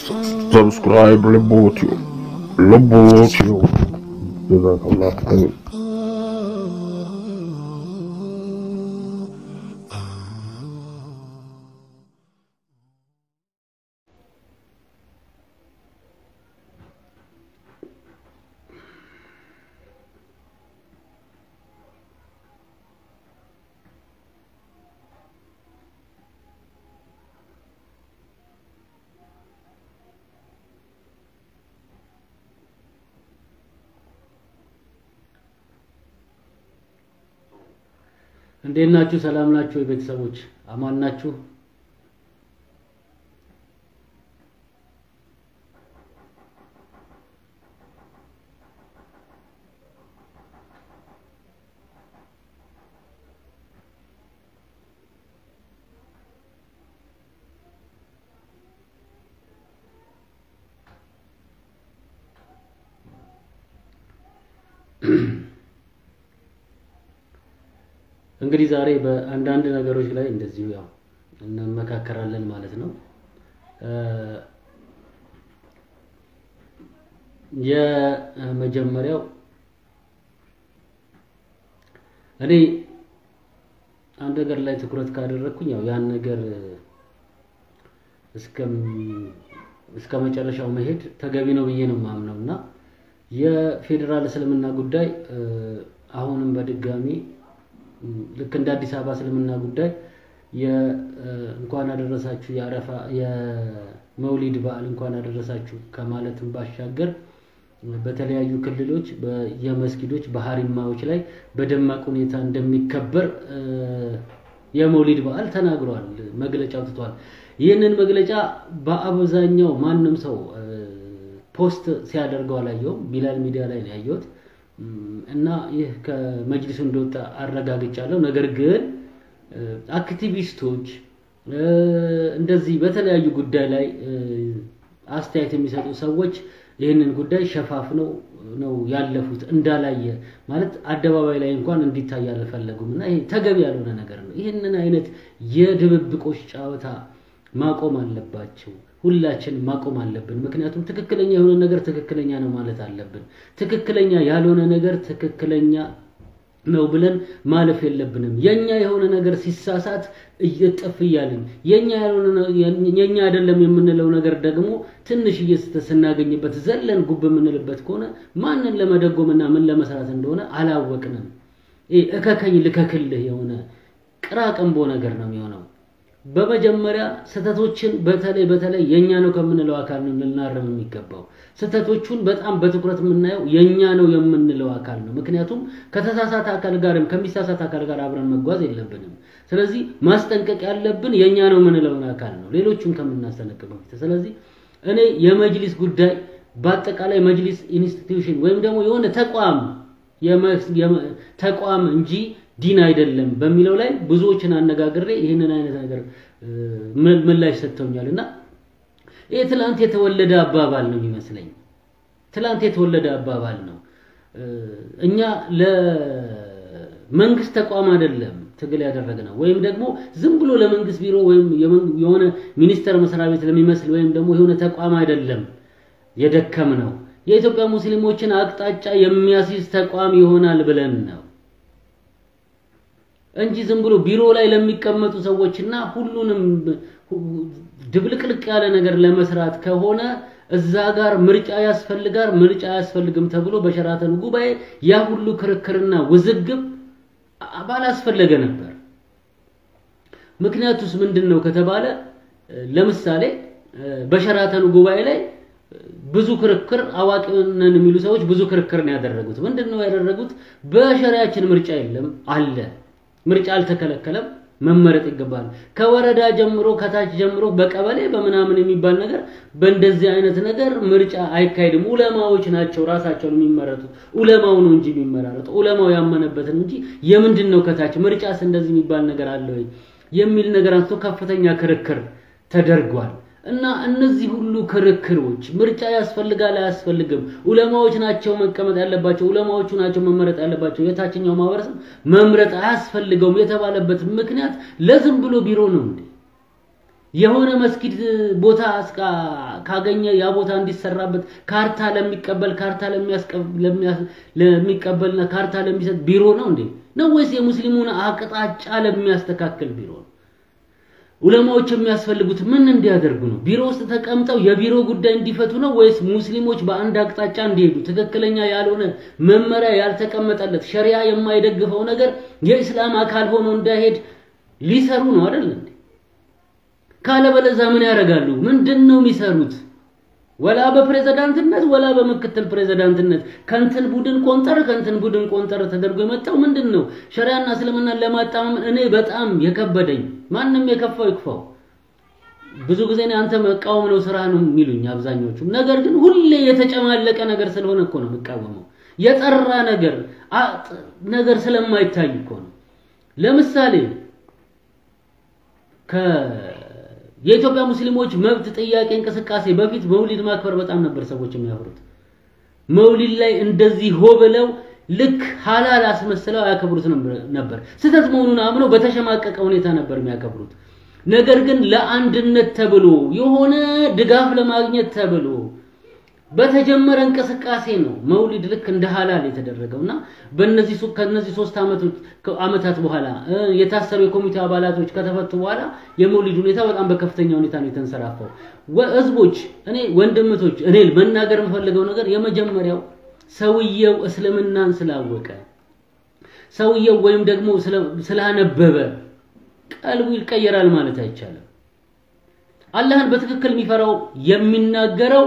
ሰብስክራይብ ልቦትዩ ልቦትዩ ጀዛከላህ ኸይር እንዴት ናችሁ? ሰላም ናችሁ? የቤተሰቦች አማን ናችሁ? እንግዲህ ዛሬ በአንዳንድ ነገሮች ላይ እንደዚሁ ያው እንመካከራለን ማለት ነው። የመጀመሪያው እኔ አንድ ነገር ላይ ትኩረት ካደረግኩኝ ያው ያን ነገር እስከ መጨረሻው መሄድ ተገቢ ነው ብዬ ነው የማምነው እና የፌዴራል እስልምና ጉዳይ አሁንም በድጋሚ ልክ እንደ አዲስ አበባ እስልምና ጉዳይ እንኳን አደረሳችሁ የአረፋ የመውሊድ በዓል እንኳን አደረሳችሁ ከማለትም ባሻገር በተለያዩ ክልሎች የመስጊዶች በሀሪማዎች ላይ በደማቅ ሁኔታ እንደሚከበር የመውሊድ በዓል ተናግሯል፣ መግለጫ አውጥቷል። ይህንን መግለጫ በአብዛኛው ማንም ሰው ፖስት ሲያደርገው አላየውም። ቢላል ሚዲያ ላይ ነው ያየሁት። እና ይህ ከመጅሊሱ እንደወጣ አረጋግጫለሁ። ነገር ግን አክቲቪስቶች እንደዚህ በተለያዩ ጉዳይ ላይ አስተያየት የሚሰጡ ሰዎች ይህንን ጉዳይ ሸፋፍነው ነው ያለፉት። እንዳላየ ማለት አደባባይ ላይ እንኳን እንዲታይ አልፈለጉም። እና ይሄ ተገቢ ያልሆነ ነገር ነው። ይህንን አይነት የድብብቆች ጨዋታ ማቆም አለባቸው። ሁላችን ማቆም አለብን። ምክንያቱም ትክክለኛ የሆነ ነገር ትክክለኛ ነው ማለት አለብን። ትክክለኛ ያልሆነ ነገር ትክክለኛ ነው ብለን ማለፍ የለብንም። የኛ የሆነ ነገር ሲሳሳት እየጠፍ እያልን የኛ ያልሆነ የኛ አይደለም የምንለው ነገር ደግሞ ትንሽ እየስተ ስናገኝበት ዘለን ጉብ የምንልበት ከሆነ ማንን ለመደጎምና ምን ለመስራት እንደሆነ አላወቅንም። እከከኝ ልከክልህ የሆነ ቅራቅንቦ ነገር ነው የሚሆነው። በመጀመሪያ ስህተቶችን በተለይ በተለይ የኛ ነው ከምንለው አካል ነው ልናረም የሚገባው። ስህተቶቹን በጣም በትኩረት የምናየው የኛ ነው የምንለው አካል ነው። ምክንያቱም ከተሳሳተ አካል ጋርም ከሚሳሳት አካል ጋር አብረን መጓዝ የለብንም። ስለዚህ ማስጠንቀቅ ያለብን የኛ ነው የምንለውን አካል ነው፣ ሌሎቹን ከምናስጠነቅቅ በፊት። ስለዚህ እኔ የመጅሊስ ጉዳይ በአጠቃላይ መጅሊስ ኢንስቲትዩሽን ወይም ደግሞ የሆነ ተቋም ተቋም እንጂ ዲን አይደለም በሚለው ላይ ብዙዎችን አነጋግሬ ይህንን አይነት ነገር ምላሽ ሰጥተውኛል እና ይህ ትላንት የተወለደ አባባል ነው የሚመስለኝ። ትላንት የተወለደ አባባል ነው። እኛ ለመንግስት ተቋም አይደለም ትግል ያደረግነው ወይም ደግሞ ዝም ብሎ ለመንግስት ቢሮ ወይም የሆነ ሚኒስቴር መስሪያ ቤት ለሚመስል ወይም ደግሞ የሆነ ተቋም አይደለም የደከም ነው። የኢትዮጵያ ሙስሊሞችን አቅጣጫ የሚያስይዝ ተቋም ይሆናል ብለን ነው እንጂ ዝም ብሎ ቢሮ ላይ ለሚቀመጡ ሰዎችና ሁሉንም ድብልቅልቅ ያለ ነገር ለመስራት ከሆነ እዛ ጋር ምርጫ ያስፈልጋል፣ ምርጫ አያስፈልግም ተብሎ በሸራተን ጉባኤ ያ ሁሉ ክርክርና ውዝግብ ባላስፈለገ ነበር። ምክንያቱስ ምንድን ነው ከተባለ ለምሳሌ በሸራተን ጉባኤ ላይ ብዙ ክርክር አዋቂ ነን የሚሉ ሰዎች ብዙ ክርክር ነው ያደረጉት። ምንድን ነው ያደረጉት? በሸሪያችን ምርጫ የለም አለ ምርጫ አልተከለከለም፣ መመረጥ ይገባል። ከወረዳ ጀምሮ ከታች ጀምሮ በቀበሌ በምናምን የሚባል ነገር በእንደዚህ አይነት ነገር ምርጫ አይካሄድም። ኡለማዎች ናቸው ራሳቸውን የሚመረጡት። ኡለማው ነው እንጂ የሚመራረጡ ኡለማው ያመነበትን እንጂ የምንድን ነው ከታች ምርጫስ እንደዚህ የሚባል ነገር አለ ወይ የሚል ነገር አንስቶ ከፍተኛ ክርክር ተደርጓል። እና እነዚህ ሁሉ ክርክሮች ምርጫ ያስፈልጋል አያስፈልግም፣ ኡለማዎች ናቸው መቀመጥ ያለባቸው፣ ኡለማዎቹ ናቸው መመረጥ ያለባቸው፣ የታችኛው ማህበረሰብ መምረጥ አያስፈልገውም የተባለበት ምክንያት ለዝም ብሎ ቢሮ ነው እንዴ? የሆነ መስጊድ ቦታ ካገኘ ያ ቦታ እንዲሰራበት ካርታ ለሚቀበል ካርታ ለሚቀበልና ካርታ ለሚሰጥ ቢሮ ነው እንዴ? ነው ወይስ የሙስሊሙን አቅጣጫ ለሚያስተካክል ቢሮ ነው? ዑለማዎች የሚያስፈልጉት ምን እንዲያደርጉ ነው? ቢሮ ውስጥ ተቀምጠው የቢሮ ጉዳይ እንዲፈቱ ነው ወይስ ሙስሊሞች በአንድ አቅጣጫ እንዲሄዱ ትክክለኛ ያልሆነ መመሪያ ያልተቀመጠለት ሸሪያ የማይደግፈው ነገር የእስላም አካል ሆኖ እንዳይሄድ ሊሰሩ ነው አይደል እንዴ? ካለበለዚያ ምን ያደርጋሉ? ምንድን ነው የሚሰሩት? ወላ በፕሬዝዳንትነት ወላ በምክትል ፕሬዝዳንትነት ከንትን ቡድን ቆንጠር ከንትን ቡድን ቆንጠር ተደርጎ የመጣው ምንድን ነው? ሸሪያና እስልምናን ለማጣመም እኔ በጣም የከበደኝ ማንም የከፋው ይክፋው። ብዙ ጊዜ እኔ አንተ መቃወም ነው ስራ ነው የሚሉኝ አብዛኞቹ። ነገር ግን ሁሌ የተጨማለቀ ነገር ስለሆነ እኮ ነው የምቃወመው። የጠራ ነገር ነገር ስለማይታይ እኮ ነው። ለምሳሌ ከ የኢትዮጵያ ሙስሊሞች መብት ጥያቄ እንቅስቃሴ በፊት መውሊድ ማክበር በጣም ነበር ሰዎች የሚያከብሩት። መውሊድ ላይ እንደዚህ ሆ ብለው ልክ ሐላል አስመስለው ያከብሩት ነበር። ስህተት መሆኑን አምነው በተሸማቀቀ ሁኔታ ነበር የሚያከብሩት። ነገር ግን ለአንድነት ተብሎ የሆነ ድጋፍ ለማግኘት ተብሎ በተጀመረ እንቅስቃሴ ነው መውሊድ ልክ እንደ ሐላል የተደረገው እና በእነዚህ ከነዚህ ሶስት ዓመታት በኋላ የታሰሩ የኮሚቴ አባላቶች ከተፈቱ በኋላ የመውሊድ ሁኔታ በጣም በከፍተኛ ሁኔታ ነው የተንሰራፋው። ህዝቦች፣ እኔ ወንድምቶች፣ እኔ መናገር የምፈልገው ነገር የመጀመሪያው ሰውየው እስልምናን ስላወቀ ሰውየው ወይም ደግሞ ስላነበበ ቀልቡ ይቀየራል ማለት አይቻልም። አላህን በትክክል የሚፈራው የሚናገረው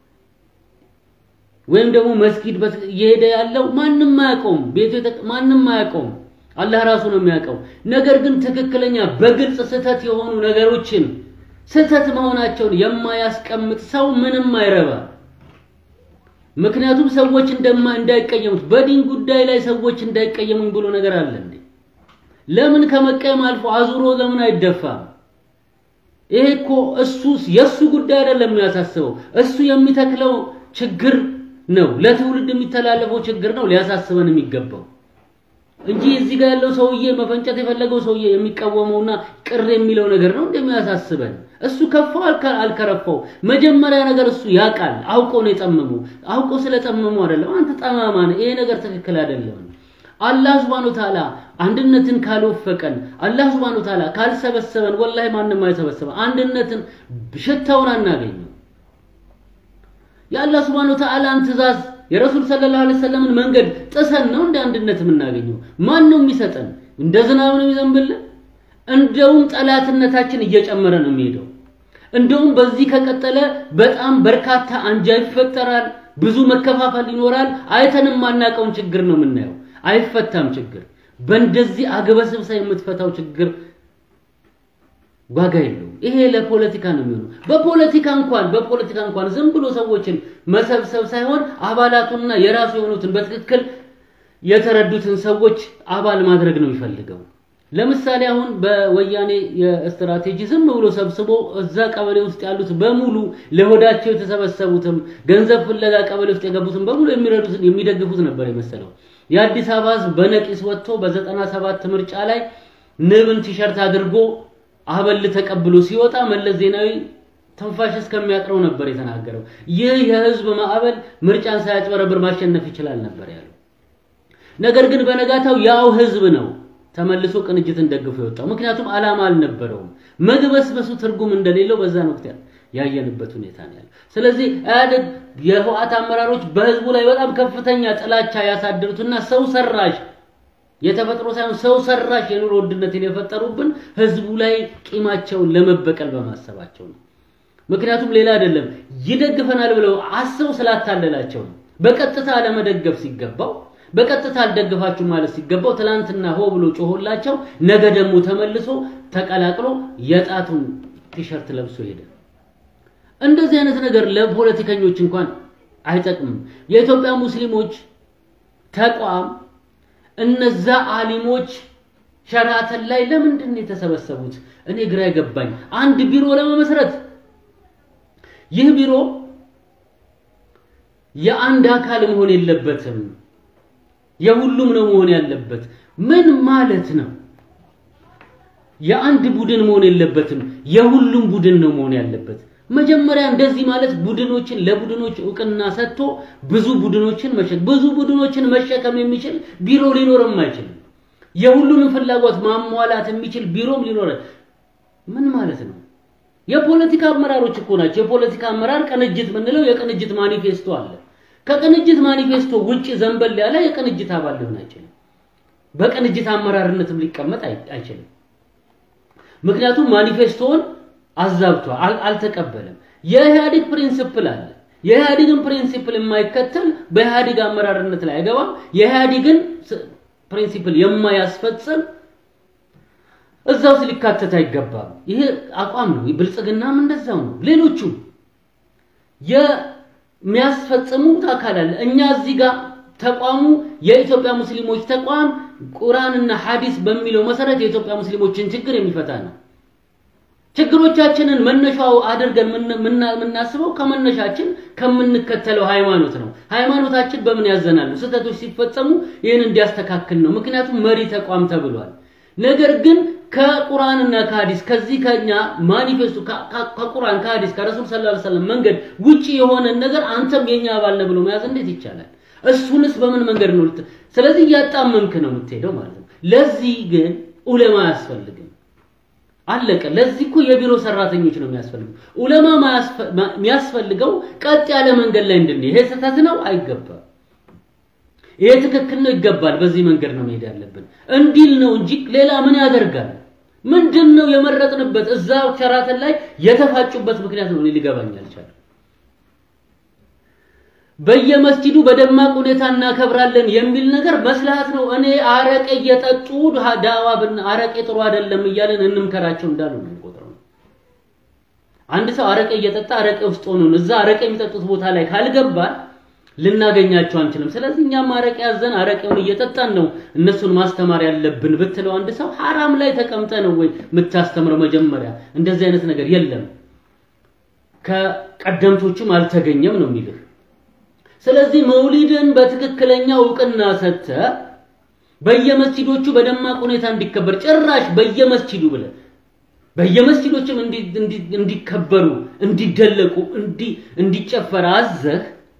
ወይም ደግሞ መስጊድ እየሄደ ያለው ማንም አያውቀውም። ቤቱ ማንም አያውቀውም። አላህ ራሱ ነው የሚያውቀው። ነገር ግን ትክክለኛ በግልጽ ስህተት የሆኑ ነገሮችን ስህተት መሆናቸውን የማያስቀምጥ ሰው ምንም አይረባ። ምክንያቱም ሰዎች እንደማ እንዳይቀየሙት በዲን ጉዳይ ላይ ሰዎች እንዳይቀየሙኝ ብሎ ነገር አለ እንዴ? ለምን ከመቀየም አልፎ አዙሮ ለምን አይደፋም? ይሄ እኮ እሱ የሱ ጉዳይ አይደለም የሚያሳስበው እሱ የሚተክለው ችግር ነው ለትውልድ የሚተላለፈው ችግር ነው ሊያሳስበን የሚገባው እንጂ እዚህ ጋር ያለው ሰውዬ መፈንጨት የፈለገው ሰውዬ የሚቃወመውና ቅር የሚለው ነገር ነው እንደሚያሳስበን። እሱ ከፋው አልከረፋው መጀመሪያ ነገር እሱ ያውቃል። አውቆ ነው የጠመመው። አውቆ ስለጠመመው አይደለም አንተ ጠማማ ነህ፣ ይሄ ነገር ትክክል አይደለም። አላህ Subhanahu Wa Ta'ala አንድነትን ካልወፈቀን አላህ Subhanahu Wa Ta'ala ካልሰበሰበን ወላሂ ማንም አይሰበሰበን። አንድነትን ሽታውን አናገኘው። የአላህ Subhanahu Wa Ta'alaን ትእዛዝ የረሱል ሰለላሁ ዐለይሂ ወሰለምን መንገድ ጥሰን ነው እንደ አንድነት የምናገኘው። ማን ነው የሚሰጠን? እንደ ዝናብ ነው የሚዘንብልን? እንደውም ጠላትነታችን እየጨመረ ነው የሚሄደው። እንደውም በዚህ ከቀጠለ በጣም በርካታ አንጃ ይፈጠራል፣ ብዙ መከፋፈል ይኖራል። አይተንም ማናቀውን ችግር ነው የምናየው። አይፈታም ችግር። በእንደዚህ አግበስብሳ የምትፈታው ችግር ዋጋ የለውም። ይሄ ለፖለቲካ ነው የሚሆነው። በፖለቲካ እንኳን በፖለቲካ እንኳን ዝም ብሎ ሰዎችን መሰብሰብ ሳይሆን አባላቱንና የራሱ የሆኑትን በትክክል የተረዱትን ሰዎች አባል ማድረግ ነው የሚፈልገው። ለምሳሌ አሁን በወያኔ የስትራቴጂ ዝም ብሎ ሰብስቦ እዛ ቀበሌ ውስጥ ያሉት በሙሉ ለሆዳቸው የተሰበሰቡትም ገንዘብ ፍለጋ ቀበሌ ውስጥ የገቡትን በሙሉ የሚረዱትን የሚደግፉት ነበር የመሰለው። የአዲስ አበባ ሕዝብ በነቂስ ወጥቶ በዘጠና ሰባት ምርጫ ላይ ንብን ቲሸርት አድርጎ አበል ተቀብሎ ሲወጣ መለስ ዜናዊ ትንፋሽ እስከሚያጥረው ነበር የተናገረው። ይህ የህዝብ ማዕበል ምርጫን ሳያጭበረብር ማሸነፍ ይችላል ነበር ያለው። ነገር ግን በነጋታው ያው ህዝብ ነው ተመልሶ ቅንጅትን ደግፎ የወጣው። ምክንያቱም ዓላማ አልነበረውም። መግበስበሱ ትርጉም እንደሌለው በዛን ወቅት ያየንበት ሁኔታ ነው ያለው። ስለዚህ ኢህአዴግ የህወሓት አመራሮች በህዝቡ ላይ በጣም ከፍተኛ ጥላቻ ያሳደሩትና ሰው ሰራሽ የተፈጥሮ ሳይሆን ሰው ሰራሽ የኑሮ ውድነትን የፈጠሩብን ህዝቡ ላይ ቂማቸውን ለመበቀል በማሰባቸው ነው። ምክንያቱም ሌላ አይደለም፣ ይደግፈናል ብለው አስበው ስላታለላቸው ነው። በቀጥታ ለመደገፍ ሲገባው በቀጥታ አልደግፋችሁ ማለት ሲገባው ትላንትና ሆ ብሎ ጮሆላቸው፣ ነገ ደግሞ ተመልሶ ተቀላቅሎ የጣቱን ቲሸርት ለብሶ ሄደ። እንደዚህ አይነት ነገር ለፖለቲከኞች እንኳን አይጠቅምም። የኢትዮጵያ ሙስሊሞች ተቋም እነዛ አሊሞች ሸራተን ላይ ለምንድን ነው የተሰበሰቡት? እኔ ግራ የገባኝ አንድ ቢሮ ለመመስረት ይህ ቢሮ የአንድ አካል መሆን የለበትም፣ የሁሉም ነው መሆን ያለበት። ምን ማለት ነው? የአንድ ቡድን መሆን የለበትም፣ የሁሉም ቡድን ነው መሆን ያለበት። መጀመሪያ እንደዚህ ማለት ቡድኖችን ለቡድኖች እውቅና ሰጥቶ ብዙ ቡድኖችን መሸከም ብዙ ቡድኖችን መሸከም የሚችል ቢሮ ሊኖርም አይችልም። የሁሉንም ፍላጎት ማሟላት የሚችል ቢሮም ሊኖር ምን ማለት ነው? የፖለቲካ አመራሮች እኮ ናቸው። የፖለቲካ አመራር ቅንጅት ምንለው የቅንጅት ማኒፌስቶ አለ። ከቅንጅት ማኒፌስቶ ውጪ ዘንበል ያለ የቅንጅት አባል ሊሆን አይችልም። በቅንጅት አመራርነትም ሊቀመጥ አይችልም። ምክንያቱም ማኒፌስቶውን አዛብቷል፣ አልተቀበለም። የኢህአዴግ ፕሪንሲፕል አለ። የኢህአዴግን ፕሪንሲፕል የማይከተል በኢህአዴግ አመራርነት ላይ አይገባም። የኢህአዴግን ፕሪንሲፕል የማያስፈጽም እዛ ውስጥ ሊካተት አይገባም። ይሄ አቋም ነው። ብልጽግናም እንደዛው ነው። ሌሎቹም የሚያስፈጽሙት አካል አለ። እኛ እዚህ ጋር ተቋሙ የኢትዮጵያ ሙስሊሞች ተቋም ቁርአንና ሐዲስ በሚለው መሰረት የኢትዮጵያ ሙስሊሞችን ችግር የሚፈታ ነው። ችግሮቻችንን መነሻው አድርገን የምናስበው ከመነሻችን ከምንከተለው ሃይማኖት ነው። ሃይማኖታችን በምን ያዘናሉ? ስህተቶች ሲፈጸሙ ይህን እንዲያስተካክል ነው። ምክንያቱም መሪ ተቋም ተብሏል። ነገር ግን ከቁርአንና ከሐዲስ ከዚህ ከኛ ማኒፌስቶ ከቁርአን ከሐዲስ ከረሱል ሰለላሁ ዐለይሂ ወሰለም መንገድ ውጪ የሆነ ነገር አንተም የኛ አባል ነህ ብሎ መያዝ እንዴት ይቻላል? እሱንስ በምን መንገድ ነው? ስለዚህ እያጣመምክ ነው የምትሄደው ማለት ነው። ለዚህ ግን ዑለማ አያስፈልግም። አለቀ። ለዚህ እኮ የቢሮ ሰራተኞች ነው የሚያስፈልገው። ዑለማ የሚያስፈልገው ቀጥ ያለ መንገድ ላይ እንድንሄድ። ይሄ ስህተት ነው አይገባም። ይሄ ትክክል ነው ይገባል። በዚህ መንገድ ነው መሄድ ያለብን እንዲል ነው እንጂ ሌላ ምን ያደርጋል? ምንድን ነው የመረጥንበት? እዛ ሸራተን ላይ የተፋጩበት ምክንያት ነው እኔ ሊገባኝ አልቻለም። በየመስጂዱ በደማቅ ሁኔታ እናከብራለን የሚል ነገር መስላሃት ነው። እኔ አረቄ እየጠጡ ዳዋ ብን አረቄ ጥሩ አይደለም እያለን እንምከራቸው እንዳሉ ነው የምቆጥረው። አንድ ሰው አረቄ እየጠጣ አረቄ ውስጥ ሆኖ እዛ አረቄ የሚጠጡት ቦታ ላይ ካልገባን ልናገኛቸው አንችልም። ስለዚህ እኛም አረቄ ያዘን አረቄውን እየጠጣን ነው እነሱን ማስተማር ያለብን ብትለው አንድ ሰው ሐራም ላይ ተቀምጠ ነው ወይ የምታስተምረው? መጀመሪያ እንደዚህ አይነት ነገር የለም፣ ከቀደምቶቹም አልተገኘም ነው የሚልህ። ስለዚህ መውሊድን በትክክለኛ እውቅና ሰጥተ በየመስጂዶቹ በደማቅ ሁኔታ እንዲከበር ጭራሽ በየመስጂዱ ብለ በየመስጂዶችም እንዲከበሩ እንዲደለቁ እንዲጨፈር አዘህ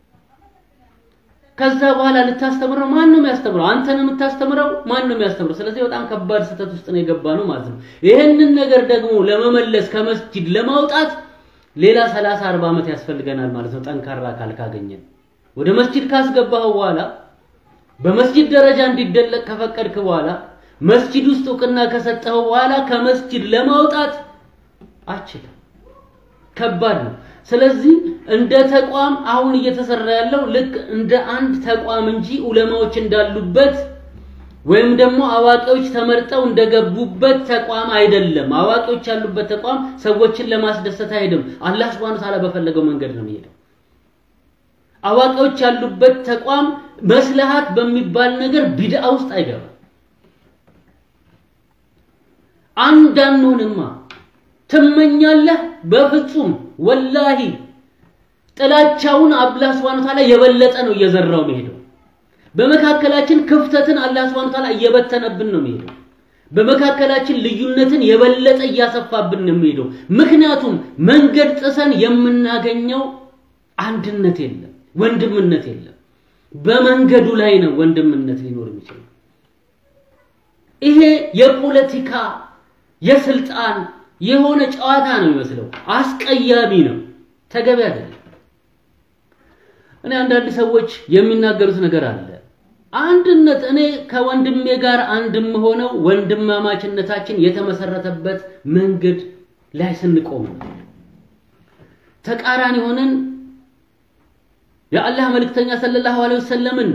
ከዛ በኋላ ልታስተምረው ማን ነው የሚያስተምረው? አንተ ነው የምታስተምረው? ማን ነው የሚያስተምረው? ስለዚህ በጣም ከባድ ስህተት ውስጥ ነው የገባ ነው ማለት ነው። ይህንን ነገር ደግሞ ለመመለስ ከመስጂድ ለማውጣት ሌላ 30 40 ዓመት ያስፈልገናል ማለት ነው። ጠንካራ አካል ካገኘን ወደ መስጂድ ካስገባኸው በኋላ በመስጂድ ደረጃ እንዲደለቅ ከፈቀድክ በኋላ መስጂድ ውስጥ እውቅና ከሰጠኸው በኋላ ከመስጂድ ለማውጣት አችልም። ከባድ ነው። ስለዚህ እንደ ተቋም አሁን እየተሰራ ያለው ልክ እንደ አንድ ተቋም እንጂ ዑለማዎች እንዳሉበት ወይም ደግሞ አዋቂዎች ተመርጠው እንደገቡበት ተቋም አይደለም። አዋቂዎች ያሉበት ተቋም ሰዎችን ለማስደሰት አይሄድም። አላህ Subhanahu Ta'ala በፈለገው መንገድ ነው የሚሄደው። አዋቂዎች ያሉበት ተቋም መስለሃት በሚባል ነገር ቢድአ ውስጥ አይገባም። አንድ አንሆንማ ትመኛለህ? በፍጹም ወላሂ ጥላቻውን አላህ Subhanahu Ta'ala የበለጠ ነው እየዘራው የሚሄደው። በመካከላችን ክፍተትን አላህ Subhanahu Ta'ala እየበተነብን ነው የሚሄደው። በመካከላችን ልዩነትን የበለጠ እያሰፋብን ነው የሚሄደው። ምክንያቱም መንገድ ጥሰን የምናገኘው አንድነት የለም፣ ወንድምነት የለም። በመንገዱ ላይ ነው ወንድምነት ሊኖር የሚችለው። ይሄ የፖለቲካ የስልጣን የሆነ ጨዋታ ነው የሚመስለው። አስቀያሚ ነው፣ ተገቢ አይደለም። እኔ አንዳንድ ሰዎች የሚናገሩት ነገር አለ። አንድነት እኔ ከወንድሜ ጋር አንድ የምሆነው ወንድማማችነታችን የተመሰረተበት መንገድ ላይ ስንቆም ነው። ተቃራኒ ሆነን የአላህ መልእክተኛ ሰለላሁ ዐለይሂ ወሰለምን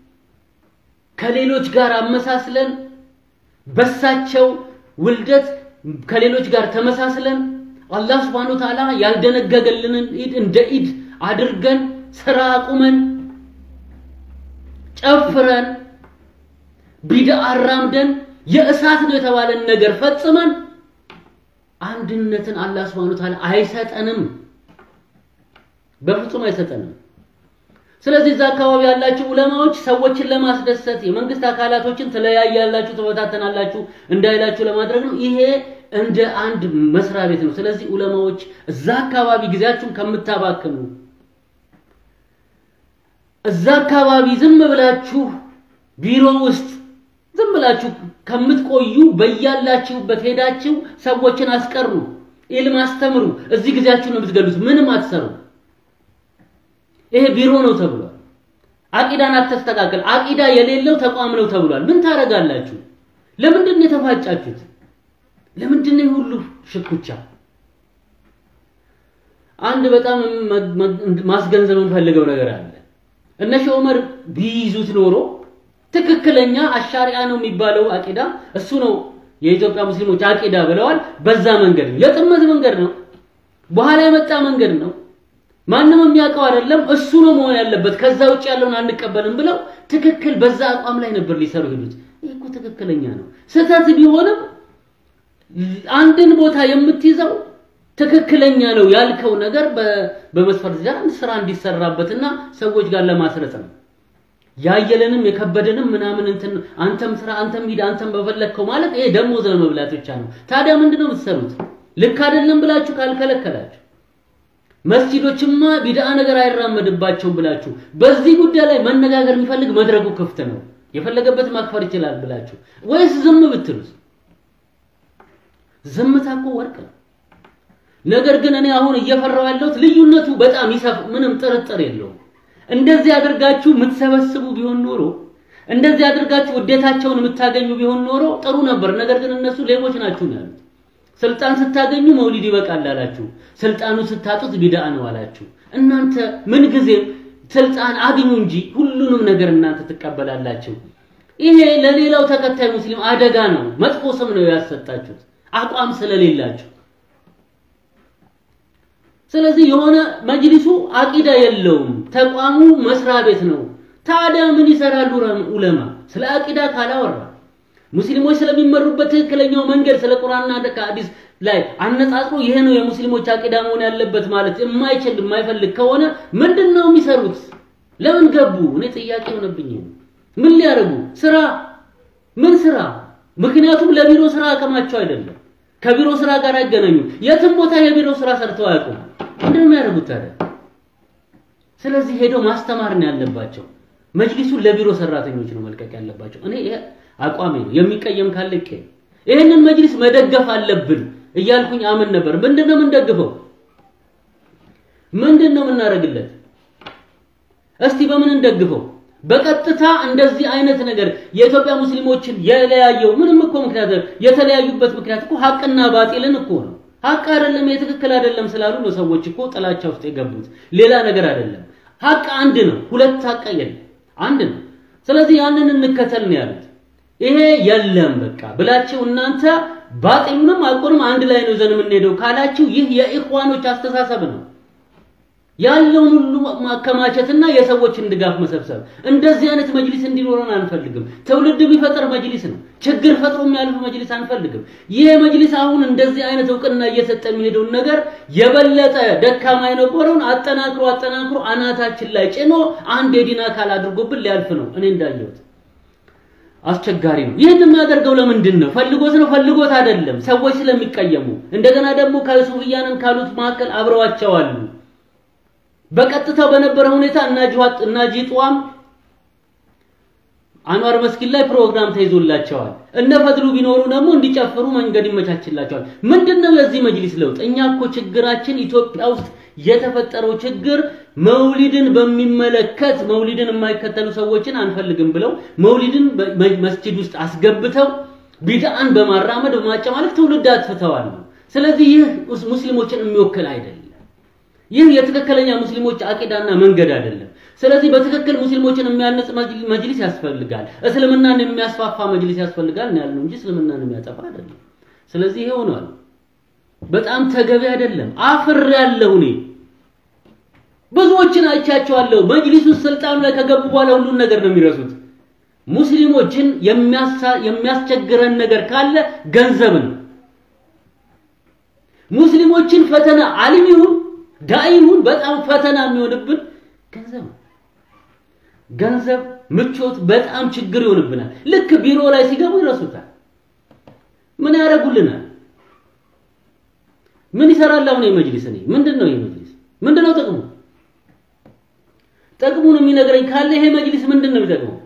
ከሌሎች ጋር አመሳስለን በሳቸው ውልደት ከሌሎች ጋር ተመሳስለን አላህ Subhanahu Ta'ala ያልደነገገልንን ኢድ እንደ ኢድ አድርገን ስራ አቁመን ጨፍረን ቢድዓ አራምደን የእሳት ነው የተባለን ነገር ፈጽመን አንድነትን አላህ Subhanahu Ta'ala አይሰጠንም፣ በፍጹም አይሰጠንም። ስለዚህ እዛ አካባቢ ያላችሁ ዑለማዎች ሰዎችን ለማስደሰት የመንግስት አካላቶችን ትለያያላችሁ፣ ትበታተናላችሁ እንዳይላችሁ ለማድረግ ነው። ይሄ እንደ አንድ መስሪያ ቤት ነው። ስለዚህ ዑለማዎች እዛ አካባቢ ጊዜያችሁን ከምታባክኑ እዛ አካባቢ ዝም ብላችሁ ቢሮ ውስጥ ዝም ብላችሁ ከምትቆዩ በያላችሁበት ሄዳችሁ ሰዎችን አስቀሩ፣ ኢልም አስተምሩ። እዚህ ጊዜያችሁን ነው የምትገሉት፣ ምንም አትሰሩ። ይሄ ቢሮ ነው ተብሏል። አቂዳን አተስተካከል፣ አቂዳ የሌለው ተቋም ነው ተብሏል። ምን ታደርጋላችሁ? ለምንድን ነው የተፋጫችሁት? ለምንድን ነው ሁሉ ሽኩቻ? አንድ በጣም ማስገንዘብ የምፈልገው ነገር አለ። እነ ሼህ ዑመር ቢይዙት ኖሮ ትክክለኛ አሻሪያ ነው የሚባለው አቂዳ እሱ ነው የኢትዮጵያ ሙስሊሞች አቂዳ ብለዋል። በዛ መንገድ ነው፣ የጥመት መንገድ ነው፣ በኋላ የመጣ መንገድ ነው። ማንም የሚያውቀው አይደለም። እሱ ነው መሆን ያለበት። ከዛ ውጭ ያለውን አንቀበልም ብለው ትክክል በዛ አቋም ላይ ነበር ሊሰሩ ሄዱት። ይህ እኮ ትክክለኛ ነው። ስህተት ቢሆንም አንድን ቦታ የምትይዘው ትክክለኛ ነው ያልከው ነገር በመስፈርት ደረጃ ስራ እንዲሰራበትና ሰዎች ጋር ለማስረጽ ነው። ያየለንም የከበደንም ምናምን እንትን አንተም ስራ አንተም ሂድ አንተም በፈለግከው ማለት ይሄ ደሞዝ ለመብላት ብቻ ነው። ታዲያ ምንድነው የምትሰሩት? ልክ አይደለም ብላችሁ ካልከለከላችሁ መስጂዶችማ ቢድአ ነገር አይራመድባቸውም ብላችሁ በዚህ ጉዳይ ላይ መነጋገር የሚፈልግ መድረኩ ክፍት ነው፣ የፈለገበት ማክፈር ይችላል ብላችሁ ወይስ ዝም ብትሉት? ዝምታ እኮ ወርቅ ነው። ነገር ግን እኔ አሁን እየፈራው ያለሁት ልዩነቱ በጣም ይሰፍ ምንም ጥርጥር የለውም። እንደዚህ አድርጋችሁ የምትሰበስቡ ቢሆን ኖሮ እንደዚህ አድርጋችሁ ውዴታቸውን የምታገኙ ቢሆን ኖሮ ጥሩ ነበር። ነገር ግን እነሱ ሌቦች ናችሁ ነው ያሉት። ስልጣን ስታገኙ መውሊድ ይበቃል አላችሁ። ስልጣኑን ስታጡት ቢድአ ነው አላችሁ። እናንተ ምን ጊዜም ስልጣን አግኙ እንጂ ሁሉንም ነገር እናንተ ትቀበላላችሁ። ይሄ ለሌላው ተከታይ ሙስሊም አደጋ ነው፣ መጥፎ ስም ነው ያሰጣችሁት አቋም ስለሌላችሁ። ስለዚህ የሆነ መጅሊሱ አቂዳ የለውም፣ ተቋሙ መስሪያ ቤት ነው። ታዲያ ምን ይሰራሉ ዑለማ? ስለ አቂዳ ካላወራ ሙስሊሞች ስለሚመሩበት ትክክለኛው መንገድ ስለ ቁርአንና ከሐዲስ ላይ አነጻጽሮ ይሄ ነው የሙስሊሞች አቂዳ መሆን ያለበት ማለት የማይችል የማይፈልግ ከሆነ ምንድን ነው የሚሰሩት? ለምን ገቡ? እኔ ጥያቄ ሆነብኝ። ምን ሊያደርጉ ስራ? ምን ስራ? ምክንያቱም ለቢሮ ስራ አቅማቸው አይደለም። ከቢሮ ስራ ጋር አይገናኙ። የትም ቦታ የቢሮ ስራ ሰርተው አያውቁም። ምንድን ነው የሚያደርጉት ታዲያ? ስለዚህ ሄደው ማስተማር ነው ያለባቸው። መጅሊሱን ለቢሮ ሰራተኞች ነው መልቀቅ ያለባቸው። እኔ ይሄ አቋሜ ነው። የሚቀየም ካለ ይቀየም። ይህንን መጅሊስ መደገፍ አለብን እያልኩኝ አምን ነበር። ምንድን ነው የምንደግፈው? ምንድን ነው የምናደርግለት? እስቲ በምን እንደግፈው? በቀጥታ እንደዚህ አይነት ነገር የኢትዮጵያ ሙስሊሞችን የለያየው ምንም እኮ ምክንያት የተለያዩበት ምክንያት እኮ ሀቅና ባጢልን እኮ ነው። ሀቅ አይደለም የትክክል አይደለም ስላሉ ነው ሰዎች እኮ ጥላቻ ውስጥ የገቡት። ሌላ ነገር አይደለም። ሀቅ አንድ ነው። ሁለት ሀቅ የለም፣ አንድ ነው። ስለዚህ ያንን እንከተል ነው ያሉት። ይሄ የለም በቃ ብላችሁ እናንተ ባጢሉንም ሀቁንም አንድ ላይ ነው ዘን የምንሄደው ካላችሁ ይህ የኢኽዋኖች አስተሳሰብ ነው። ያለውን ሁሉ ማከማቸትና የሰዎችን ድጋፍ መሰብሰብ። እንደዚህ አይነት መጅሊስ እንዲኖረን አንፈልግም። ትውልድ የሚፈጥር መጅሊስ ነው። ችግር ፈጥሮ የሚያልፍ መጅሊስ አንፈልግም። ይህ መጅሊስ አሁን እንደዚህ አይነት እውቅና እየሰጠ የሚሄደውን ነገር የበለጠ ደካማ የነበረውን አጠናክሮ አጠናክሮ አናታችን ላይ ጭኖ አንድ የዲን አካል አድርጎብን ሊያልፍ ነው። እኔ እንዳየሁት አስቸጋሪ ነው። ይህን የሚያደርገው ለምንድን ነው? ፈልጎት ነው? ፈልጎት አይደለም። ሰዎች ስለሚቀየሙ እንደገና ደግሞ ከሱፍያንን ካሉት መካከል አብረዋቸው አሉ። በቀጥታው በነበረ ሁኔታ እናጅዋት እናጂጧም አንዋር መስጊድ ላይ ፕሮግራም ተይዞላቸዋል። እነ ፈድሉ ቢኖሩ ደግሞ እንዲጨፍሩ መንገድ ይመቻችላቸዋል። ምንድነው የዚህ መጅሊስ ለውጥ? እኛ እኮ ችግራችን ኢትዮጵያ ውስጥ የተፈጠረው ችግር መውሊድን በሚመለከት መውሊድን የማይከተሉ ሰዎችን አንፈልግም ብለው መውሊድን መስጂድ ውስጥ አስገብተው ቢድአን በማራመድ በማጨማለቅ ትውልድ አጥፍተዋል። ስለዚህ ይህ ሙስሊሞችን የሚወክል አይደለም። ይህ የትክክለኛ ሙስሊሞች አቂዳና መንገድ አይደለም። ስለዚህ በትክክል ሙስሊሞችን የሚያነጽ መጅሊስ ያስፈልጋል። እስልምናን የሚያስፋፋ መጅሊስ ያስፈልጋል ነው ያልነው እንጂ እስልምናን የሚያጠፋ አይደለም። ስለዚህ ይሄ ሆኗል። በጣም ተገቢ አይደለም። አፍር ያለው እኔ ብዙዎችን አይቻቸዋለሁ። መጅሊሱ ስልጣኑ ላይ ከገቡ በኋላ ሁሉን ነገር ነው የሚረሱት። ሙስሊሞችን የሚያስቸግረን ነገር ካለ ገንዘብ ነው። ሙስሊሞችን ፈተና አሊም ይሁን ዳኢ ይሁን በጣም ፈተና የሚሆንብን ገንዘብ ነው። ገንዘብ፣ ምቾት በጣም ችግር ይሆንብናል። ልክ ቢሮ ላይ ሲገቡ ይረሱታል። ምን ያደርጉልናል? ምን ይሰራል አሁን የመጅሊስ? እኔ ምንድን ነው የመጅሊስ ምንድን ነው ጥቅሙ? ጥቅሙን የሚነግረኝ ካለ ይሄ መጅሊስ ምንድን ነው የሚጠቅመው?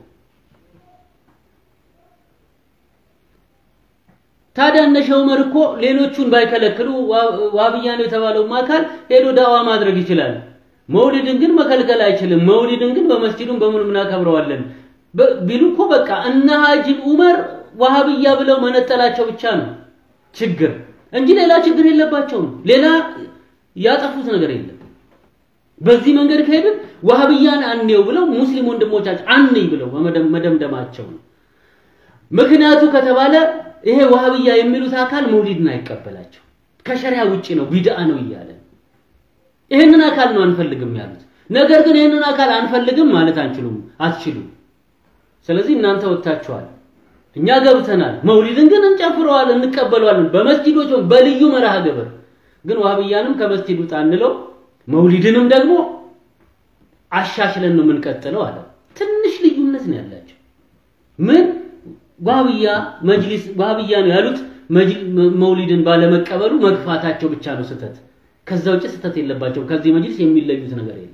ታዲያ እነ ሼህ ዑመር እኮ ሌሎቹን ባይከለክሉ ዋብያ ነው የተባለውም አካል ሄዶ ዳዋ ማድረግ ይችላል። መውሊድን ግን መከልከል አይችልም። መውሊድን ግን በመስጂዱም በምንም እናከብረዋለን ቢሉ እኮ በቃ እነ ሀጂ ዑመር ዋሃብያ ብለው መነጠላቸው ብቻ ነው ችግር እንጂ ሌላ ችግር የለባቸውም። ሌላ ያጠፉት ነገር የለም። በዚህ መንገድ ከሄድን ዋሃብያን አንየው ብለው ሙስሊም ወንድሞቻችን አንይ ብለው መደምደማቸው ነው። ምክንያቱ ከተባለ ይሄ ዋሃብያ የሚሉት አካል መውሊድን አይቀበላቸው ከሸሪያ ውጪ ነው ቢድአ ነው እያለ ይሄንን አካል ነው አንፈልግም ያሉት። ነገር ግን ይሄንን አካል አንፈልግም ማለት አንችሉም አትችሉም። ስለዚህ እናንተ ወጥታችኋል፣ እኛ ገብተናል። መውሊድን ግን እንጨፍረዋለን፣ እንቀበለዋለን በመስጂዶች በልዩ መርሃ ግብር። ግን ዋሃብያንም ከመስጂድ ውጣ እንለው፣ መውሊድንም ደግሞ አሻሽለን ነው የምንቀጥለው አለ። ትንሽ ልዩነት ነው ያላቸው። ምን ዋሃብያ መጅሊስ ዋሃብያ ነው ያሉት መውሊድን ባለመቀበሉ መግፋታቸው ብቻ ነው ስህተት። ከዛ ውጭ ስህተት የለባቸው። ከዚህ መጅሊስ የሚለዩት ነገር የለም።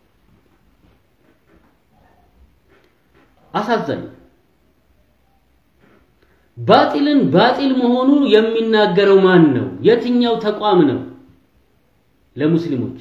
አሳዛኝ ባጢልን ባጢል መሆኑ የሚናገረው ማን ነው? የትኛው ተቋም ነው? ለሙስሊሞች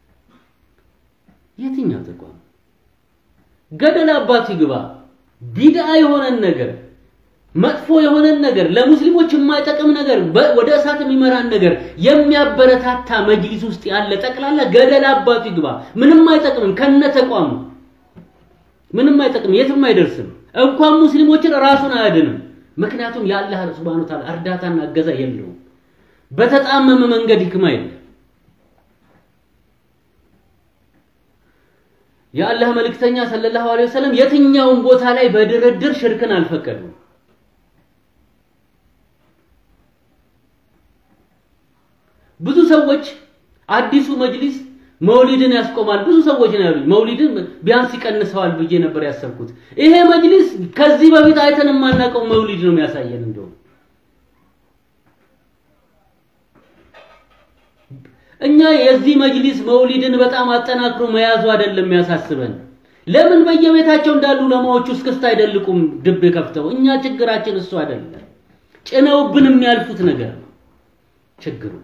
የትኛው ተቋም ገደል አባቱ ይግባ። ቢድአ የሆነን ነገር መጥፎ የሆነን ነገር ለሙስሊሞች የማይጠቅም ነገር ወደ እሳት የሚመራን ነገር የሚያበረታታ መጅሊስ ውስጥ ያለ ጠቅላላ ገደል አባቱ ይግባ። ምንም አይጠቅምም። ከነ ተቋሙ ምንም አይጠቅም፣ የትም አይደርስም። እንኳን ሙስሊሞችን ራሱን አያድንም። ምክንያቱም የአላህ ሱብሃነሁ ወተዓላ እርዳታና እገዛ የለውም። በተጣመመ መንገድ ይክማ የለም። የአላህ መልእክተኛ ሰለላሁ ዐለይሂ ወሰለም የትኛውን ቦታ ላይ በድርድር ሽርክን አልፈቀዱም። ብዙ ሰዎች አዲሱ መጅሊስ መውሊድን ያስቆማል ብዙ ሰዎች ነው ያሉኝ። መውሊድን ቢያንስ ይቀንሰዋል ብዬ ነበር ያሰብኩት። ይሄ መጅሊስ ከዚህ በፊት አይተን የማናውቀው መውሊድ ነው የሚያሳየን። እንደውም እኛ የዚህ መጅሊስ መውሊድን በጣም አጠናክሮ መያዙ አይደለም የሚያሳስበን። ለምን በየቤታቸው እንዳሉ ለማዎቹ እስክስታ አይደልቁም ድብ ከፍተው? እኛ ችግራችን እሱ አይደለም፣ ጭነውብን የሚያልፉት ነገር ነው ችግሩ።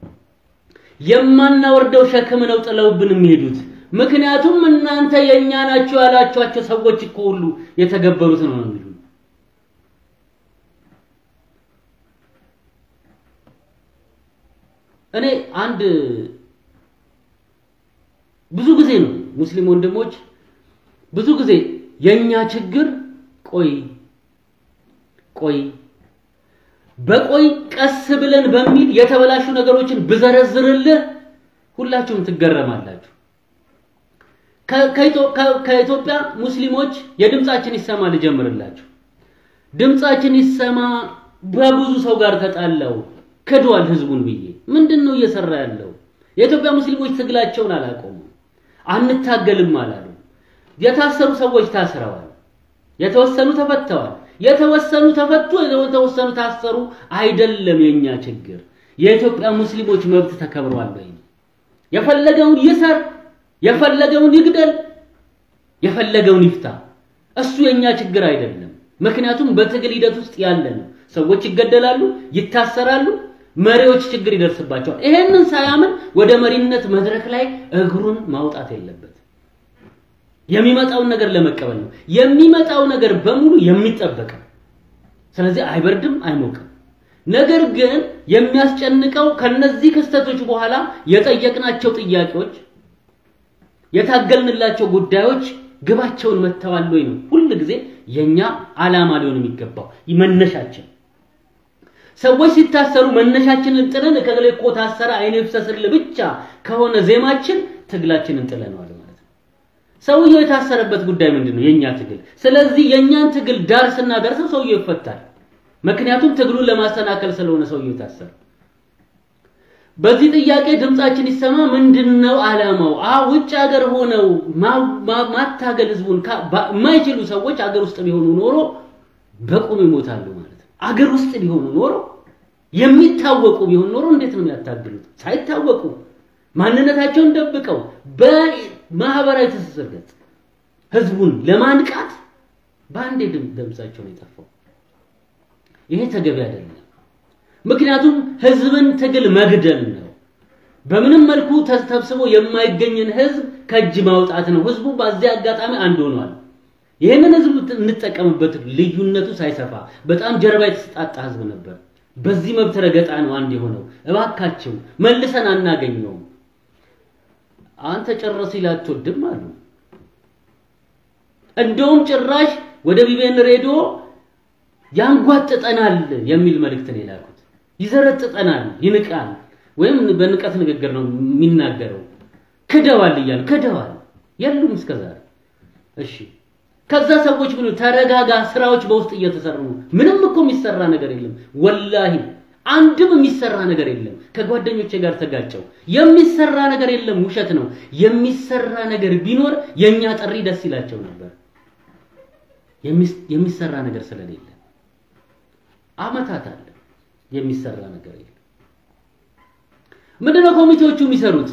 የማናወርደው ሸክም ነው ጥለውብን የሚሄዱት። ምክንያቱም እናንተ የኛ ናችሁ ያላችኋቸው ሰዎች እኮ ሁሉ የተገበሩት ነው የሚሉ እኔ አንድ ብዙ ጊዜ ነው ሙስሊም ወንድሞች ብዙ ጊዜ የኛ ችግር ቆይ ቆይ በቆይ ቀስ ብለን በሚል የተበላሹ ነገሮችን ብዘረዝርልህ ሁላችሁም ትገረማላችሁ። ከኢትዮጵያ ሙስሊሞች የድምጻችን ይሰማ ልጀምርላችሁ። ድምጻችን ይሰማ በብዙ ሰው ጋር ተጣላው ክዷል ህዝቡን ብዬ ምንድን ነው እየሰራ ያለው? የኢትዮጵያ ሙስሊሞች ትግላቸውን አላቆሙም፣ አንታገልም አላሉ። የታሰሩ ሰዎች ታስረዋል፣ የተወሰኑ ተፈተዋል። የተወሰኑ ተፈቱ፣ የተወሰኑ ታሰሩ አይደለም የኛ ችግር። የኢትዮጵያ ሙስሊሞች መብት ተከብሯል ወይ? የፈለገውን ይሰር፣ የፈለገውን ይግደል፣ የፈለገውን ይፍታ። እሱ የኛ ችግር አይደለም። ምክንያቱም በትግል ሂደት ውስጥ ያለ ነው። ሰዎች ይገደላሉ፣ ይታሰራሉ፣ መሪዎች ችግር ይደርስባቸዋል። ይሄንን ሳያምን ወደ መሪነት መድረክ ላይ እግሩን ማውጣት የለበት። የሚመጣውን ነገር ለመቀበል ነው። የሚመጣው ነገር በሙሉ የሚጠበቅ ስለዚህ አይበርድም፣ አይሞቅም። ነገር ግን የሚያስጨንቀው ከነዚህ ክስተቶች በኋላ የጠየቅናቸው ጥያቄዎች፣ የታገልንላቸው ጉዳዮች ግባቸውን መተዋል ወይ ነው ሁል ጊዜ የኛ ዓላማ ሊሆን የሚገባው መነሻችን። ሰዎች ሲታሰሩ መነሻችንን ጥለን ከገሌ እኮ ታሰረ አይኔ ይፍሰስልህ ብቻ ከሆነ ዜማችን ትግላችንን ጥለነዋል ማለት ነው። ሰውየው የታሰረበት ጉዳይ ምንድን ነው? የኛ ትግል። ስለዚህ የኛን ትግል ዳር ስናደርሰው ሰውየው ይፈታል። ምክንያቱም ትግሉን ለማሰናከል ስለሆነ ሰውየው የታሰረ። በዚህ ጥያቄ ድምጻችን ይሰማ ምንድነው ዓላማው? አ ውጭ ሀገር ሆነው ማታገል ህዝቡን የማይችሉ ሰዎች አገር ውስጥ ቢሆኑ ኖሮ በቁም ይሞታሉ ማለት ነው። አገር ውስጥ ቢሆኑ ኖሮ የሚታወቁ ቢሆን ኖሮ እንዴት ነው የሚያታግሉት? ሳይታወቁ ማንነታቸውን ደብቀው በማህበራዊ ትስስር ገጽ ህዝቡን ለማንቃት በአንዴ ድምጻቸው ነው የጠፋው። ይሄ ተገቢ አይደለም። ምክንያቱም ህዝብን ትግል መግደል ነው። በምንም መልኩ ተሰብስቦ የማይገኝን ህዝብ ከእጅ ማውጣት ነው። ህዝቡ በዚህ አጋጣሚ አንድ ሆኗል። ይህንን ህዝብ እንጠቀምበት። ልዩነቱ ሳይሰፋ በጣም ጀርባ የተሰጣጣ ህዝብ ነበር። በዚህ መብት ረገጣ ነው አንድ የሆነው። እባካቸው መልሰን አናገኘውም። አንተ ጨረስ ይል አትወድም አሉ። እንደውም ጭራሽ ወደ ቢቢኤን ሬዲዮ ያንጓጥጠናል የሚል መልእክት ነው የላኩት። ይዘረጥጠናል፣ ይንቃል፣ ወይም በንቀት ንግግር ነው የሚናገረው። ክደዋል እያሉ ክደዋል የሉም እስከዛሬ። እሺ ከዛ ሰዎች ምን ተረጋጋ፣ ስራዎች በውስጥ እየተሰሩ ነው። ምንም እኮ የሚሰራ ነገር የለም። ወላሂ አንድም የሚሰራ ነገር የለም። ከጓደኞቼ ጋር ተጋጨው። የሚሰራ ነገር የለም፣ ውሸት ነው። የሚሰራ ነገር ቢኖር የኛ ጥሪ ደስ ይላቸው ነበር። የሚሰራ ነገር ስለሌለ አመታት አለ የሚሰራ ነገር የለም። ምንድነው ኮሚቴዎቹ የሚሰሩት?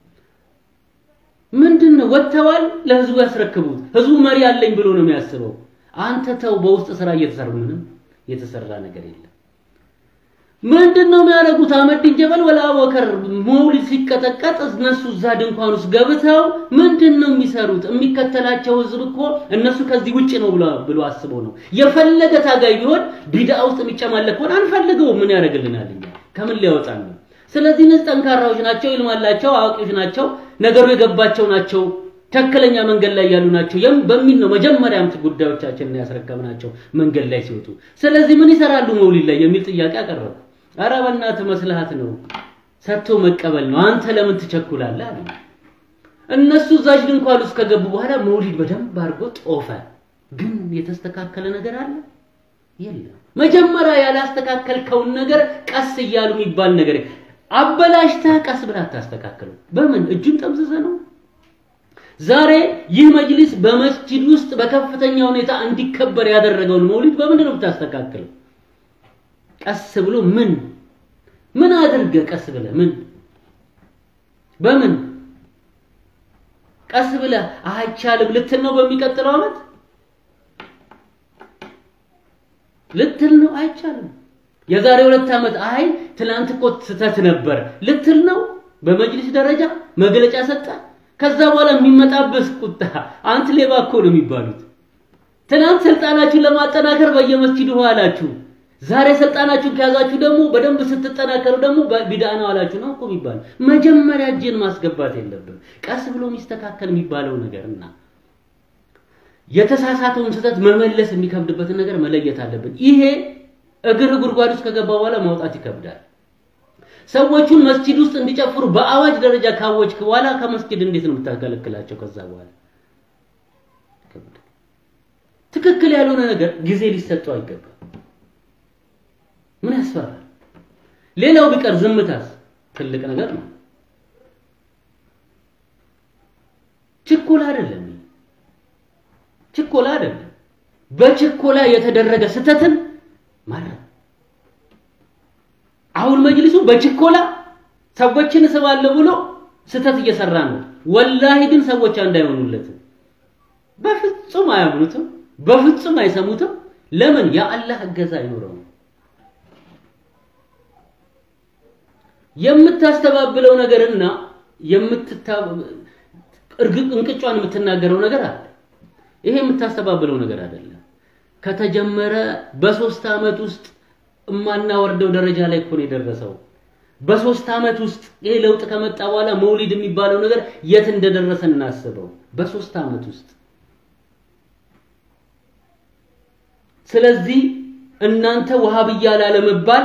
ምንድን ነው ወጥተዋል፣ ለህዝቡ ያስረክቡት። ህዝቡ መሪ አለኝ ብሎ ነው የሚያስበው። አንተ ተው፣ በውስጥ ስራ እየተሰሩ ምንም የተሰራ ነገር የለም። ምንድን ነው የሚያደርጉት? አህመዲን ጀበል ወላ አቡበከር መውሊድ ሲቀጠቀጥ እነሱ እዛ ድንኳን ውስጥ ገብተው ምንድን ነው የሚሰሩት? የሚከተላቸው ህዝብ እኮ እነሱ ከዚህ ውጭ ነው ብሎ ብሎ አስበው ነው። የፈለገ ታጋይ ቢሆን ቢድዓ ውስጥ የሚጨማለቅ ሆነ አንፈልገውም። ምን ያደርግልናል? እኛ ከምን ሊያወጣን ነው? ስለዚህ እነዚህ ጠንካራዎች ናቸው፣ ኢልም አላቸው፣ አዋቂዎች ናቸው፣ ነገሩ የገባቸው ናቸው፣ ትክክለኛ መንገድ ላይ ያሉ ናቸው በሚል ነው መጀመሪያም ጉዳዮቻችንን ያስረከብናቸው መንገድ ላይ ሲወጡ። ስለዚህ ምን ይሰራሉ መውሊድ ላይ የሚል ጥያቄ አቀረቡ። ኧረ በእናትህ መስልሃት ነው፣ ሰጥቶ መቀበል ነው። አንተ ለምን ትቸኩላለህ አለ። እነሱ እዛች ድንኳን ውስጥ ከገቡ በኋላ መውሊድ በደንብ አድርጎ ጦፈ። ግን የተስተካከለ ነገር አለ የለም። መጀመሪያ ያላስተካከልከውን ነገር ቀስ እያሉ የሚባል ነገር አበላሽተህ ቀስ ብለህ አታስተካክለው። በምን እጁን ጠምዝዘህ ነው? ዛሬ ይህ መጅሊስ በመስጂድ ውስጥ በከፍተኛ ሁኔታ እንዲከበር ያደረገውን መውሊድ በምንድን ነው የምታስተካክለው? ቀስ ብሎ ምን ምን አድርገህ ቀስ ብለህ ምን በምን ቀስ ብለህ አይቻልም ልትል ነው? በሚቀጥለው ዓመት ልትል ነው? አይቻልም። የዛሬ ሁለት ዓመት አይ ትላንት እኮ ስህተት ነበር ልትል ነው? በመጅሊስ ደረጃ መግለጫ ሰጠ። ከዛ በኋላ የሚመጣበት ቁጣ አንተ ሌባ እኮ ነው የሚባሉት። ትናንት ስልጣናችሁን ለማጠናከር በየመስጂዱ አላችሁ። ዛሬ ስልጣናችሁን ከያዛችሁ ደግሞ በደንብ ስትጠናከሩ ደግሞ ቢድዓ ነው አላችሁ ነው እኮ የሚባለው። መጀመሪያ እጅን ማስገባት የለብን ቀስ ብሎ የሚስተካከል የሚባለው ነገርና የተሳሳተውን ስህተት መመለስ የሚከብድበትን ነገር መለየት አለብን። ይሄ እግር ጉድጓድ ውስጥ ከገባ በኋላ ማውጣት ይከብዳል። ሰዎቹን መስጂድ ውስጥ እንዲጨፍሩ በአዋጅ ደረጃ ካወጅክ በኋላ ከመስጂድ እንዴት ነው የምታገለግላቸው? ከዛ በኋላ ትክክል ያልሆነ ነገር ጊዜ ሊሰጠው አይገባም። ምን ያስፈራል? ሌላው ቢቀር ዝምታስ ትልቅ ነገር ነው። ችኮላ አይደለም፣ ችኮላ አይደለም። በችኮላ የተደረገ ስህተትን ማለት አሁን መጅሊሱ በችኮላ ሰዎችን እስባለሁ ብሎ ስህተት እየሰራ ነው። ወላሂ ግን ሰዎች እንዳይሆኑለትም በፍጹም አያምኑትም፣ በፍጹም አይሰሙትም። ለምን? የአላህ እገዛ አይኖረውም። የምታስተባብለው ነገርና የምትታ እንቅጯን የምትናገረው ነገር አለ። ይሄ የምታስተባብለው ነገር አይደለም። ከተጀመረ በሶስት ዓመት ውስጥ የማናወርደው ደረጃ ላይ እኮ ነው የደረሰው። በሶስት ዓመት ውስጥ ይሄ ለውጥ ከመጣ በኋላ መውሊድ የሚባለው ነገር የት እንደደረሰ እናስበው። በሶስት ዓመት ውስጥ ስለዚህ እናንተ ወሃብያ ላለመባል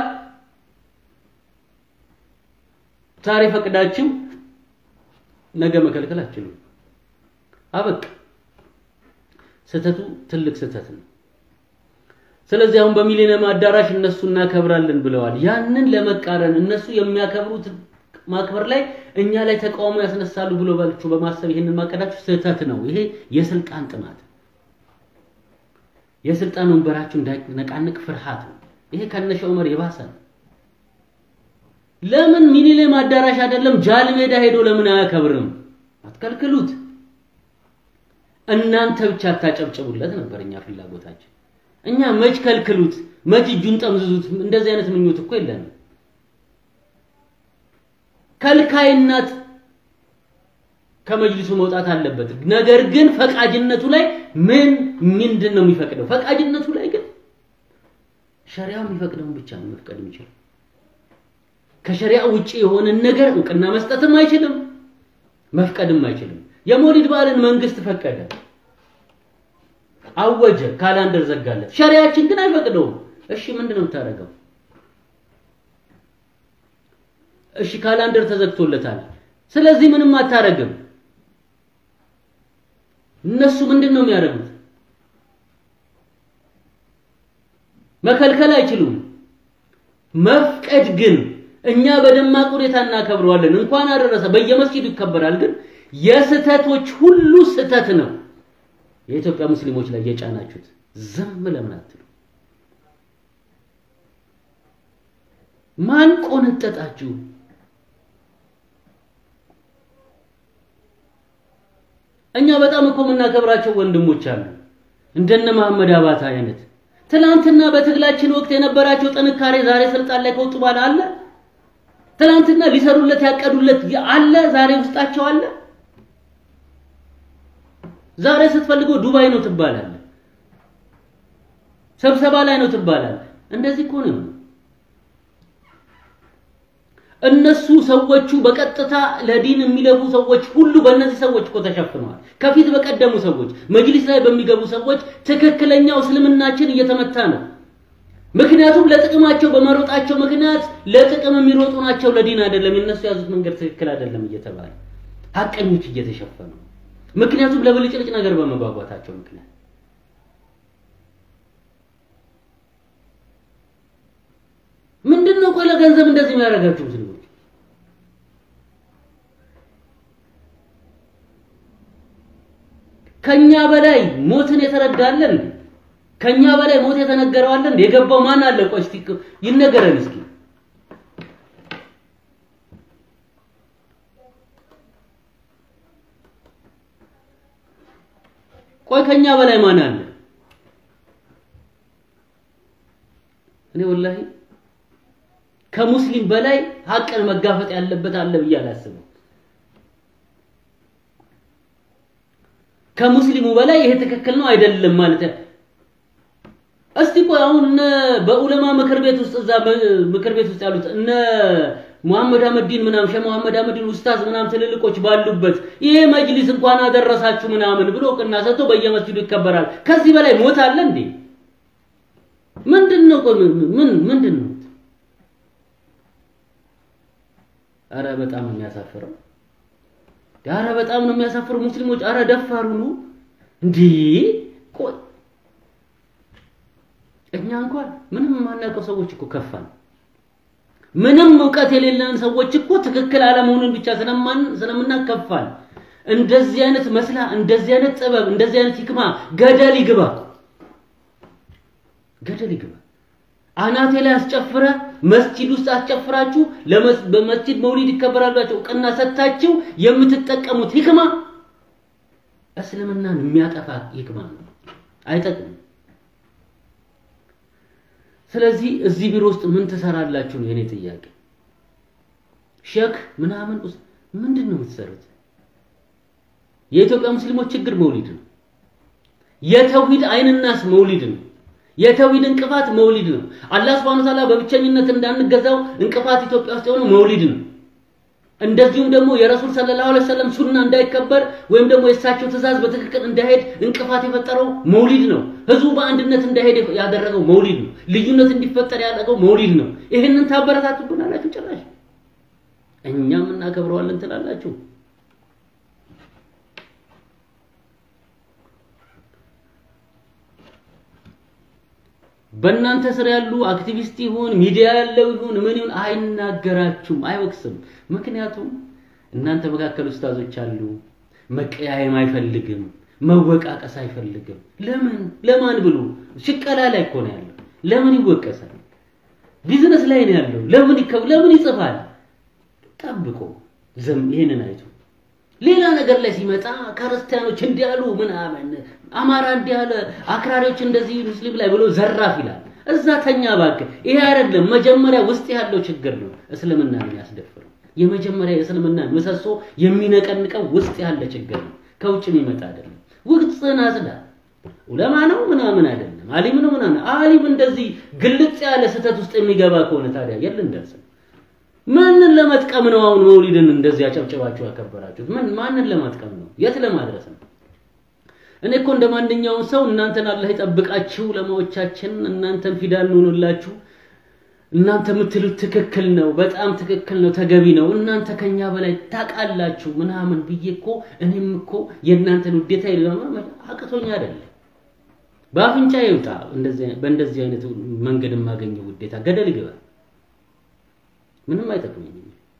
ዛሬ ፈቅዳችሁ ነገ መከልከል አትችሉም። አበቃ። ስህተቱ ትልቅ ስህተት ነው። ስለዚህ አሁን በሚሊኒየም አዳራሽ እነሱ እናከብራለን ብለዋል። ያንን ለመቃረን እነሱ የሚያከብሩት ማክበር ላይ እኛ ላይ ተቃውሞ ያስነሳሉ ብሎ ባልችሁ በማሰብ ይሄንን ማቀዳችሁ ስህተት ነው። ይሄ የስልጣን ጥማት፣ የስልጣን ወንበራችሁ እንዳይነቃንቅ ፍርሃት ነው። ይሄ ከነሸ ዑመር የባሰ ነው። ለምን ሚኒሌም አዳራሽ አይደለም ጃል ሜዳ ሄዶ ለምን አያከብርም? አትከልክሉት። እናንተ ብቻ አታጨብጭቡለት ነበር እኛ ፍላጎታችን። እኛ መች ከልክሉት፣ መች እጁን ጠምዝዙት። እንደዚህ አይነት ምኞት እኮ የለንም። ከልካይነት ከመጅሊሱ መውጣት አለበት። ነገር ግን ፈቃጅነቱ ላይ ምን ምንድን ነው የሚፈቅደው? ፈቃጅነቱ ላይ ግን ሸሪያው የሚፈቅደውን ብቻ ነው መፍቀድ የሚችለው። ከሸሪያ ውጪ የሆነን ነገር እውቅና መስጠትም አይችልም፣ መፍቀድም አይችልም። የሞሊድ በዓልን መንግስት ፈቀደ፣ አወጀ፣ ካላንደር ዘጋለት። ሸሪያችን ግን አይፈቅደውም። እሺ ምንድን ነው የምታደርገው? እሺ ካላንደር ተዘግቶለታል። ስለዚህ ምንም አታረግም። እነሱ ምንድን ነው የሚያደርጉት? መከልከል አይችሉም። መፍቀድ ግን እኛ በደማቅ ሁኔታ እናከብረዋለን። እንኳን አደረሰ በየመስጊዱ ይከበራል። ግን የስተቶች ሁሉ ስተት ነው የኢትዮጵያ ሙስሊሞች ላይ የጫናችሁት። ዝም ለምን አትሉ? ማን ቆነጠጣችሁ? እኛ በጣም እኮ የምናከብራቸው ወንድሞች አሉ እንደነ መሐመድ አባታ አይነት ትናንትና በትግላችን ወቅት የነበራቸው ጥንካሬ ዛሬ ስልጣን ላይ ከወጡ በኋላ አለ። ትናንትና ሊሰሩለት ያቀዱለት አለ፣ ዛሬ ውስጣቸው አለ። ዛሬ ስትፈልገው ዱባይ ነው ትባላለ፣ ስብሰባ ላይ ነው ትባላለ። እንደዚህ እኮ ነው። እነሱ ሰዎቹ በቀጥታ ለዲን የሚለፉ ሰዎች ሁሉ በእነዚህ ሰዎች እኮ ተሸፍነዋል። ከፊት በቀደሙ ሰዎች መጅሊስ ላይ በሚገቡ ሰዎች ትክክለኛው እስልምናችን እየተመታ ነው። ምክንያቱም ለጥቅማቸው በመሮጣቸው ምክንያት ለጥቅም የሚሮጡ ናቸው፣ ለዲን አይደለም። የነሱ የያዙት መንገድ ትክክል አይደለም እየተባለ ሀቀኞች እየተሸፈኑ ምክንያቱም ለብልጭልጭ ነገር በመጓጓታቸው ምክንያት ምንድን ነው ቆይ ለገንዘብ እንደዚህ የሚያደርጋችሁ ሙስሊሞች? ከኛ በላይ ሞትን የተረዳለን ከኛ በላይ ሞት የተነገረዋለን የገባው ማን አለ? ቆይ እስቲ ይነገረን እስኪ። ቆይ ከኛ በላይ ማን አለ? እኔ ወላሂ ከሙስሊም በላይ ሀቅን መጋፈጥ ያለበት አለ ብዬ አላስብም። ከሙስሊሙ በላይ ይሄ ትክክል ነው አይደለም ማለት እስቲ ቆይ አሁን እነ በኡለማ ምክር ቤት ውስጥ እዛ ምክር ቤት ውስጥ ያሉት እነ ሙሐመድ አህመዲን ምናምን ሸህ ሙሐመድ አህመዲን ኡስታዝ ምናምን ትልልቆች ባሉበት ይሄ መጅሊስ እንኳን አደረሳችሁ ምናምን ብሎ እውቅና ሰጥቶ በየመስጂዱ ይከበራል። ከዚህ በላይ ሞት አለ እንዴ? ምንድን ነው ቆይ ምን ምንድን ነው? አረ በጣም ነው የሚያሳፍረው። አረ በጣም ነው የሚያሳፍረው። ሙስሊሞች አረ ደፋሩ ነው እንዴ! ቆይ እኛ እንኳን ምንም የማናውቀው ሰዎች እኮ ከፋን። ምንም እውቀት የሌለን ሰዎች እኮ ትክክል አለመሆኑን ብቻ ስለማን ስለምናከፋን እንደዚህ አይነት መስላ እንደዚህ አይነት ጥበብ እንደዚህ አይነት ህክማ ገደል ይግባ ገደል ይግባ። አናቴ ላይ አስጨፍረ መስጂድ ውስጥ አስጨፍራችሁ በመስጂድ መውሊድ ይከበራላችሁ እውቅና ሰጥታችሁ የምትጠቀሙት ህክማ እስልምናን የሚያጠፋ ህክማ ነው፣ አይጠቅምም። ስለዚህ እዚህ ቢሮ ውስጥ ምን ትሰራላችሁ ነው የኔ ጥያቄ። ሼክ ምናምን ውስጥ ምንድን ነው የምትሰሩት? የኢትዮጵያ ሙስሊሞች ችግር መውሊድ ነው። የተውሂድ አይንናስ መውሊድ ነው። የተውሂድ እንቅፋት መውሊድ ነው። አላህ Subhanahu Wa Ta'ala በብቸኝነት እንዳንገዛው እንቅፋት ኢትዮጵያ ውስጥ የሆነው መውሊድ ነው። እንደዚሁም ደግሞ የረሱል ሰለላሁ ዐለይሂ ወሰለም ሱና እንዳይከበር ወይም ደግሞ የእሳቸው ትእዛዝ በትክክል እንዳይሄድ እንቅፋት የፈጠረው መውሊድ ነው። ህዝቡ በአንድነት እንዳይሄድ ያደረገው መውሊድ ነው። ልዩነት እንዲፈጠር ያደረገው መውሊድ ነው። ይህንን ታበረታቱብናላችሁ። ጭራሽ እኛም እናከብረዋለን ትላላችሁ። በእናንተ ስር ያሉ አክቲቪስት ይሁን ሚዲያ ያለው ይሁን ምን ይሁን አይናገራችሁም፣ አይወቅስም። ምክንያቱም እናንተ መካከል ኡስታዞች አሉ። መቀያየም አይፈልግም፣ መወቃቀስ አይፈልግም። ለምን ለማን ብሎ ሽቀላ ላይ እኮ ነው ያለው። ለምን ይወቀሳል? ቢዝነስ ላይ ነው ያለው። ለምን ይከብ ለምን ይጽፋል? ጠብቆ ዝም ይሄንን አይቶ ሌላ ነገር ላይ ሲመጣ ክርስቲያኖች እንዲያሉ ምናምን አማራ እንዲያለ አክራሪዎች እንደዚህ ሙስሊም ላይ ብሎ ዘራፍ ይላል። እዛ ተኛ እባክህ። ይሄ አይደለም መጀመሪያ ውስጥ ያለው ችግር ነው እስልምና የሚያስደፍረው። የመጀመሪያ የእስልምና ምሰሶ የሚነቀንቀው ውስጥ ያለ ችግር ነው፣ ከውጭ የሚመጣ አይደለም። ውስጥህን አጽዳ። ዑለማ ነው ምናምን አይደለም፣ አሊም ነው ምናምን። አሊም እንደዚህ ግልጽ ያለ ስህተት ውስጥ የሚገባ ከሆነ ታዲያ የለ እንደርስ ማንን ለመጥቀም ነው አሁን መውሊድን እንደዚህ አጨብጭባችሁ ያከበራችሁት? ምን ማንን ለመጥቀም ነው? የት ለማድረስ ነው? እኔ እኮ እንደ ማንኛውም ሰው እናንተን አላህ ይጠብቃችሁ፣ ለማዎቻችን እናንተን ፊዳ እንሆንላችሁ። እናንተ የምትሉት ትክክል ነው፣ በጣም ትክክል ነው፣ ተገቢ ነው። እናንተ ከኛ በላይ ታውቃላችሁ ምናምን ብዬ እኮ እኔም እኮ የእናንተን ውዴታ ይለማ አቅቶኛ አይደለም። በአፍንጫ ይውጣ እንደዚህ በእንደዚህ አይነት መንገድ የማገኘው ውዴታ ገደል ይገባ። ምንም አይጠቅመኝም።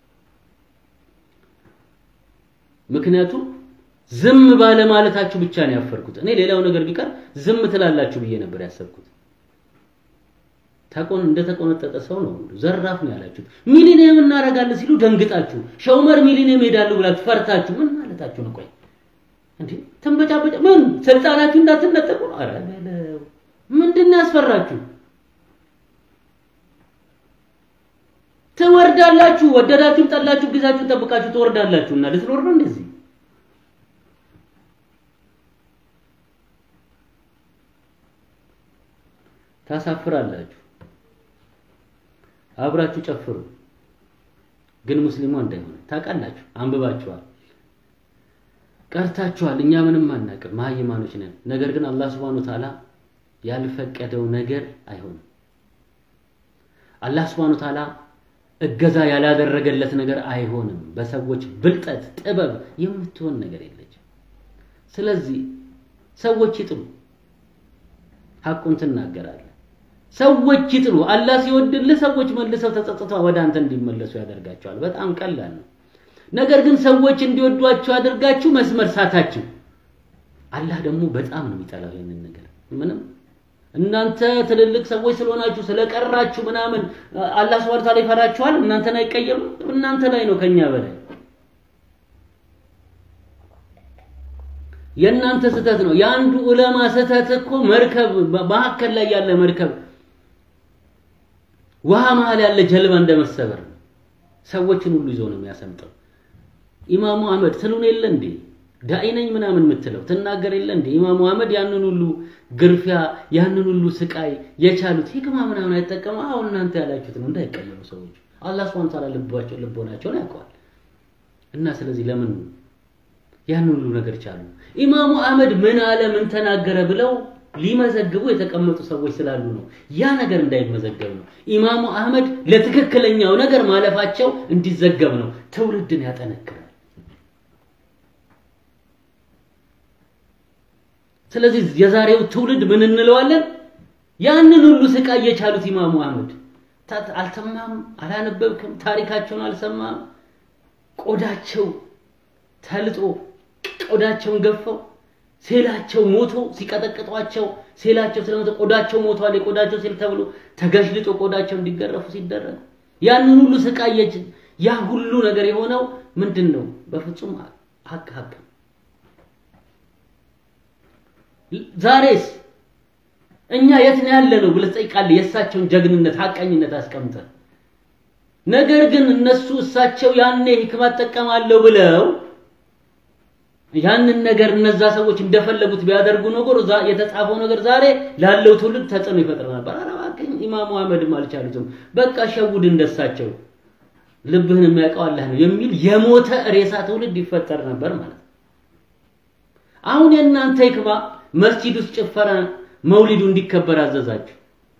ምክንያቱም ዝም ባለ ማለታችሁ ብቻ ነው ያፈርኩት። እኔ ሌላው ነገር ቢቀር ዝም ትላላችሁ ብዬ ነበር ያሰብኩት። ተቆን እንደተቆነጠጠ ሰው ነው ዘራፍ ነው ያላችሁት። ሚሊኒየም እናደርጋለን ሲሉ ደንግጣችሁ፣ ሸውመር ሚሊኒየም ሄዳሉ ብላችሁ ፈርታችሁ ምን ማለታችሁ ነው? ቆይ እንዴ ተንበጫበጫ ምን ስልጣናችሁ እንዳትነጠቁ ነው? ኧረ በለው ምንድን ነው ያስፈራችሁ? ትወርዳላችሁ። ወደዳችሁም ጠላችሁ ጊዜያችሁን ጠብቃችሁ ትወርዳላችሁ። እና ልትኖር ነው እንደዚህ ታሳፍራላችሁ። አብራችሁ ጨፍሩ፣ ግን ሙስሊሙ እንዳይሆን ታውቃላችሁ። አንብባችኋል፣ ቀርታችኋል። እኛ ምንም አናውቅም፣ መሀይማኖች ነን። ነገር ግን አላህ ሱብሓነሁ ወተዓላ ያልፈቀደው ነገር አይሆንም። አላህ ሱብሓነሁ ወተዓላ እገዛ ያላደረገለት ነገር አይሆንም። በሰዎች ብልጠት ጥበብ የምትሆን ነገር የለችም። ስለዚህ ሰዎች ይጥሉ፣ ሐቁን ትናገራለህ። ሰዎች ይጥሉ። አላህ ሲወድልህ ሰዎች መልሰው ተጸጽተው ወደ አንተ እንዲመለሱ ያደርጋቸዋል። በጣም ቀላል ነው። ነገር ግን ሰዎች እንዲወዷችሁ አድርጋችሁ መስመር ሳታችሁ፣ አላህ ደግሞ በጣም ነው የሚጠላው ይሄንን ነገር ምንም እናንተ ትልልቅ ሰዎች ስለሆናችሁ ስለቀራችሁ ምናምን አላህ ሱብሓነሁ ወተዓላ ይፈራችኋል። እናንተን አይቀየምም። እናንተ ላይ ነው ከኛ በላይ የእናንተ ስህተት ነው። የአንዱ ዑለማ ስህተት እኮ መርከብ መካከል ላይ ያለ መርከብ ውሃ መሀል ያለ ጀልባ እንደመሰበር ነው። ሰዎችን ሁሉ ይዞ ነው የሚያሰምጠው። ኢማሙ አህመድ ትሉን የለ እንዴ ዳኢ ነኝ ምናምን የምትለው ትናገር የለ እንዴ? ኢማሙ አህመድ ያንን ሁሉ ግርፊያ ያንን ሁሉ ስቃይ የቻሉት ሂክማ ምናምን አይጠቀሙ። አሁን እናንተ ያላችሁት ነው እንዳይቀየሩ ሰዎች። አላህ ሱብሓነሁ ወተዓላ ልባቸው ልቦናቸውን ያውቀዋል። እና ስለዚህ ለምን ያንን ሁሉ ነገር ቻሉ? ኢማሙ አህመድ ምን አለ ምን ተናገረ ብለው ሊመዘግቡ የተቀመጡ ሰዎች ስላሉ ነው። ያ ነገር እንዳይመዘገብ ነው። ኢማሙ አህመድ ለትክክለኛው ነገር ማለፋቸው እንዲዘገብ ነው። ትውልድን ያጠነክራል። ስለዚህ የዛሬው ትውልድ ምን እንለዋለን? ያንን ሁሉ ስቃይ የቻሉት ኢማሙ አህመድ አልተማም፣ አላነበብክም፣ ታሪካቸውን አልሰማም። ቆዳቸው ተልጦ ቆዳቸውን ገፈው ሴላቸው ሞቶ ሲቀጠቅጧቸው ሴላቸው ስለሞተ ቆዳቸው ሞቷል፣ የቆዳቸው ሴል ተብሎ ተገሽልጦ ቆዳቸው እንዲገረፉ ሲደረግ ያንን ሁሉ ስቃይ ያ ሁሉ ነገር የሆነው ምንድን ነው? በፍጹም ሀቅ ሀቅ ዛሬስ እኛ የት ነው ያለ ነው ብለህ ትጠይቃለህ። የእሳቸውን ጀግንነት ሐቀኝነት አስቀምጠን ነገር ግን እነሱ እሳቸው ያኔ ሂክማ እጠቀማለሁ ብለው ያንን ነገር እነዛ ሰዎች እንደፈለጉት ቢያደርጉ ነገር የተጻፈው ነገር ዛሬ ላለው ትውልድ ተጽዕኖ ይፈጥር ነበር። ኧረ እባክህ ኢማሙ አህመድም አልቻሉትም። በቃ ሸውድ እንደሳቸው ልብህን የሚያውቀው አላህ ነው የሚል የሞተ ሬሳ ትውልድ ይፈጠር ነበር ማለት ነው። አሁን የእናንተ ሂክማ መስጂድ ውስጥ ጭፈራ መውሊዱ እንዲከበር አዘዛችሁ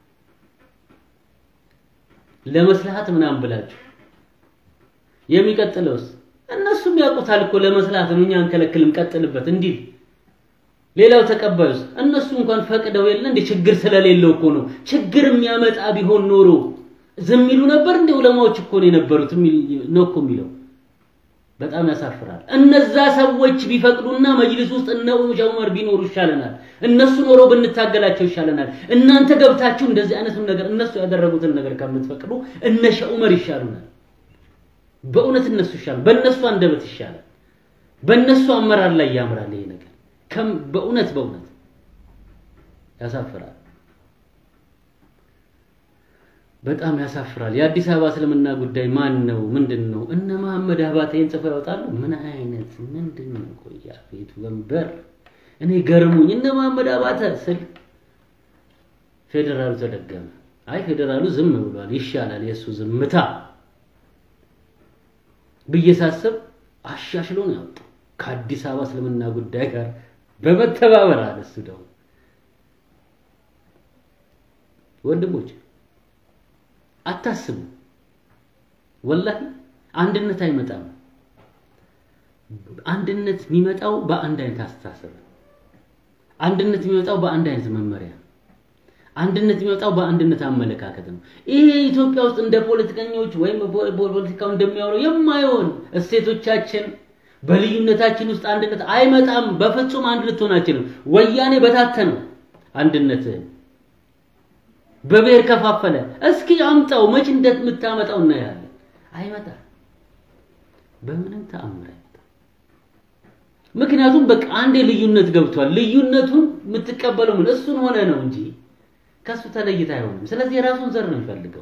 ለመስላሃት ምናምን ብላችሁ የሚቀጥለውስ እነሱም ያውቁታል እኮ ለመስላት እኛ አንከለክልም ቀጥልበት እንዲል ሌላው ተቀባዩስ እነሱ እንኳን ፈቅደው የለ እንደ ችግር ስለሌለው እኮ ነው ችግር የሚያመጣ ቢሆን ኖሮ ዝም ይሉ ነበር እንደ ዑለማዎች እኮ ነው የነበሩት ነው እኮ የሚለው በጣም ያሳፍራል እነዛ ሰዎች ቢፈቅዱና መጅሊስ ውስጥ እነ ዑመር ቢኖሩ ይሻለናል እነሱ ኖሮ ብንታገላቸው ይሻለናል እናንተ ገብታችሁ እንደዚህ አይነቱን ነገር እነሱ ያደረጉትን ነገር ከምትፈቅዱ እነ ዑመር ይሻሉናል በእውነት እነሱ ይሻላል፣ በእነሱ አንደበት ይሻላል፣ በእነሱ አመራር ላይ ያምራል። ይሄ ነገር ከም በእውነት በእውነት ያሳፍራል። በጣም ያሳፍራል። የአዲስ አበባ እስልምና ጉዳይ ማን ነው? ምንድን ነው? እነ መሐመድ አባቴን ጽፈው ያወጣሉ። ምን አይነት ምንድን ነው? ቆያ ቤቱ ወንበር እኔ ገርሙኝ። እነ መሐመድ አባተ ስል ፌዴራሉ ተደገመ። አይ ፌዴራሉ ዝም ብሏል፣ ይሻላል የእሱ ዝምታ ብዬ ሳስብ አሻሽሎ ነው ያወጣው ከአዲስ አበባ እስልምና ጉዳይ ጋር በመተባበር አለ። እሱ ደግሞ ወንድሞች አታስቡ፣ ወላሂ አንድነት አይመጣም። አንድነት የሚመጣው በአንድ አይነት አስተሳሰብ፣ አንድነት የሚመጣው በአንድ አይነት መመሪያ፣ አንድነት የሚመጣው በአንድነት አመለካከት ነው። ይሄ ኢትዮጵያ ውስጥ እንደ ፖለቲከኞች ወይም ፖለቲካው እንደሚያወራው የማይሆን እሴቶቻችን በልዩነታችን ውስጥ አንድነት አይመጣም። በፍጹም አንድ ልትሆን አችልም። ወያኔ በታተነው አንድነትህን በብሔር ከፋፈለ። እስኪ አምጣው፣ መች እንደምታመጣው እናያለን። አይመጣም፣ በምንም ተአምር አይመጣም። ምክንያቱም በቃ አንዴ ልዩነት ገብቷል። ልዩነቱን የምትቀበለው ምን እሱን ሆነ ነው እንጂ ከሱ ተለይታ አይሆንም። ስለዚህ የራሱን ዘር ነው የሚፈልገው።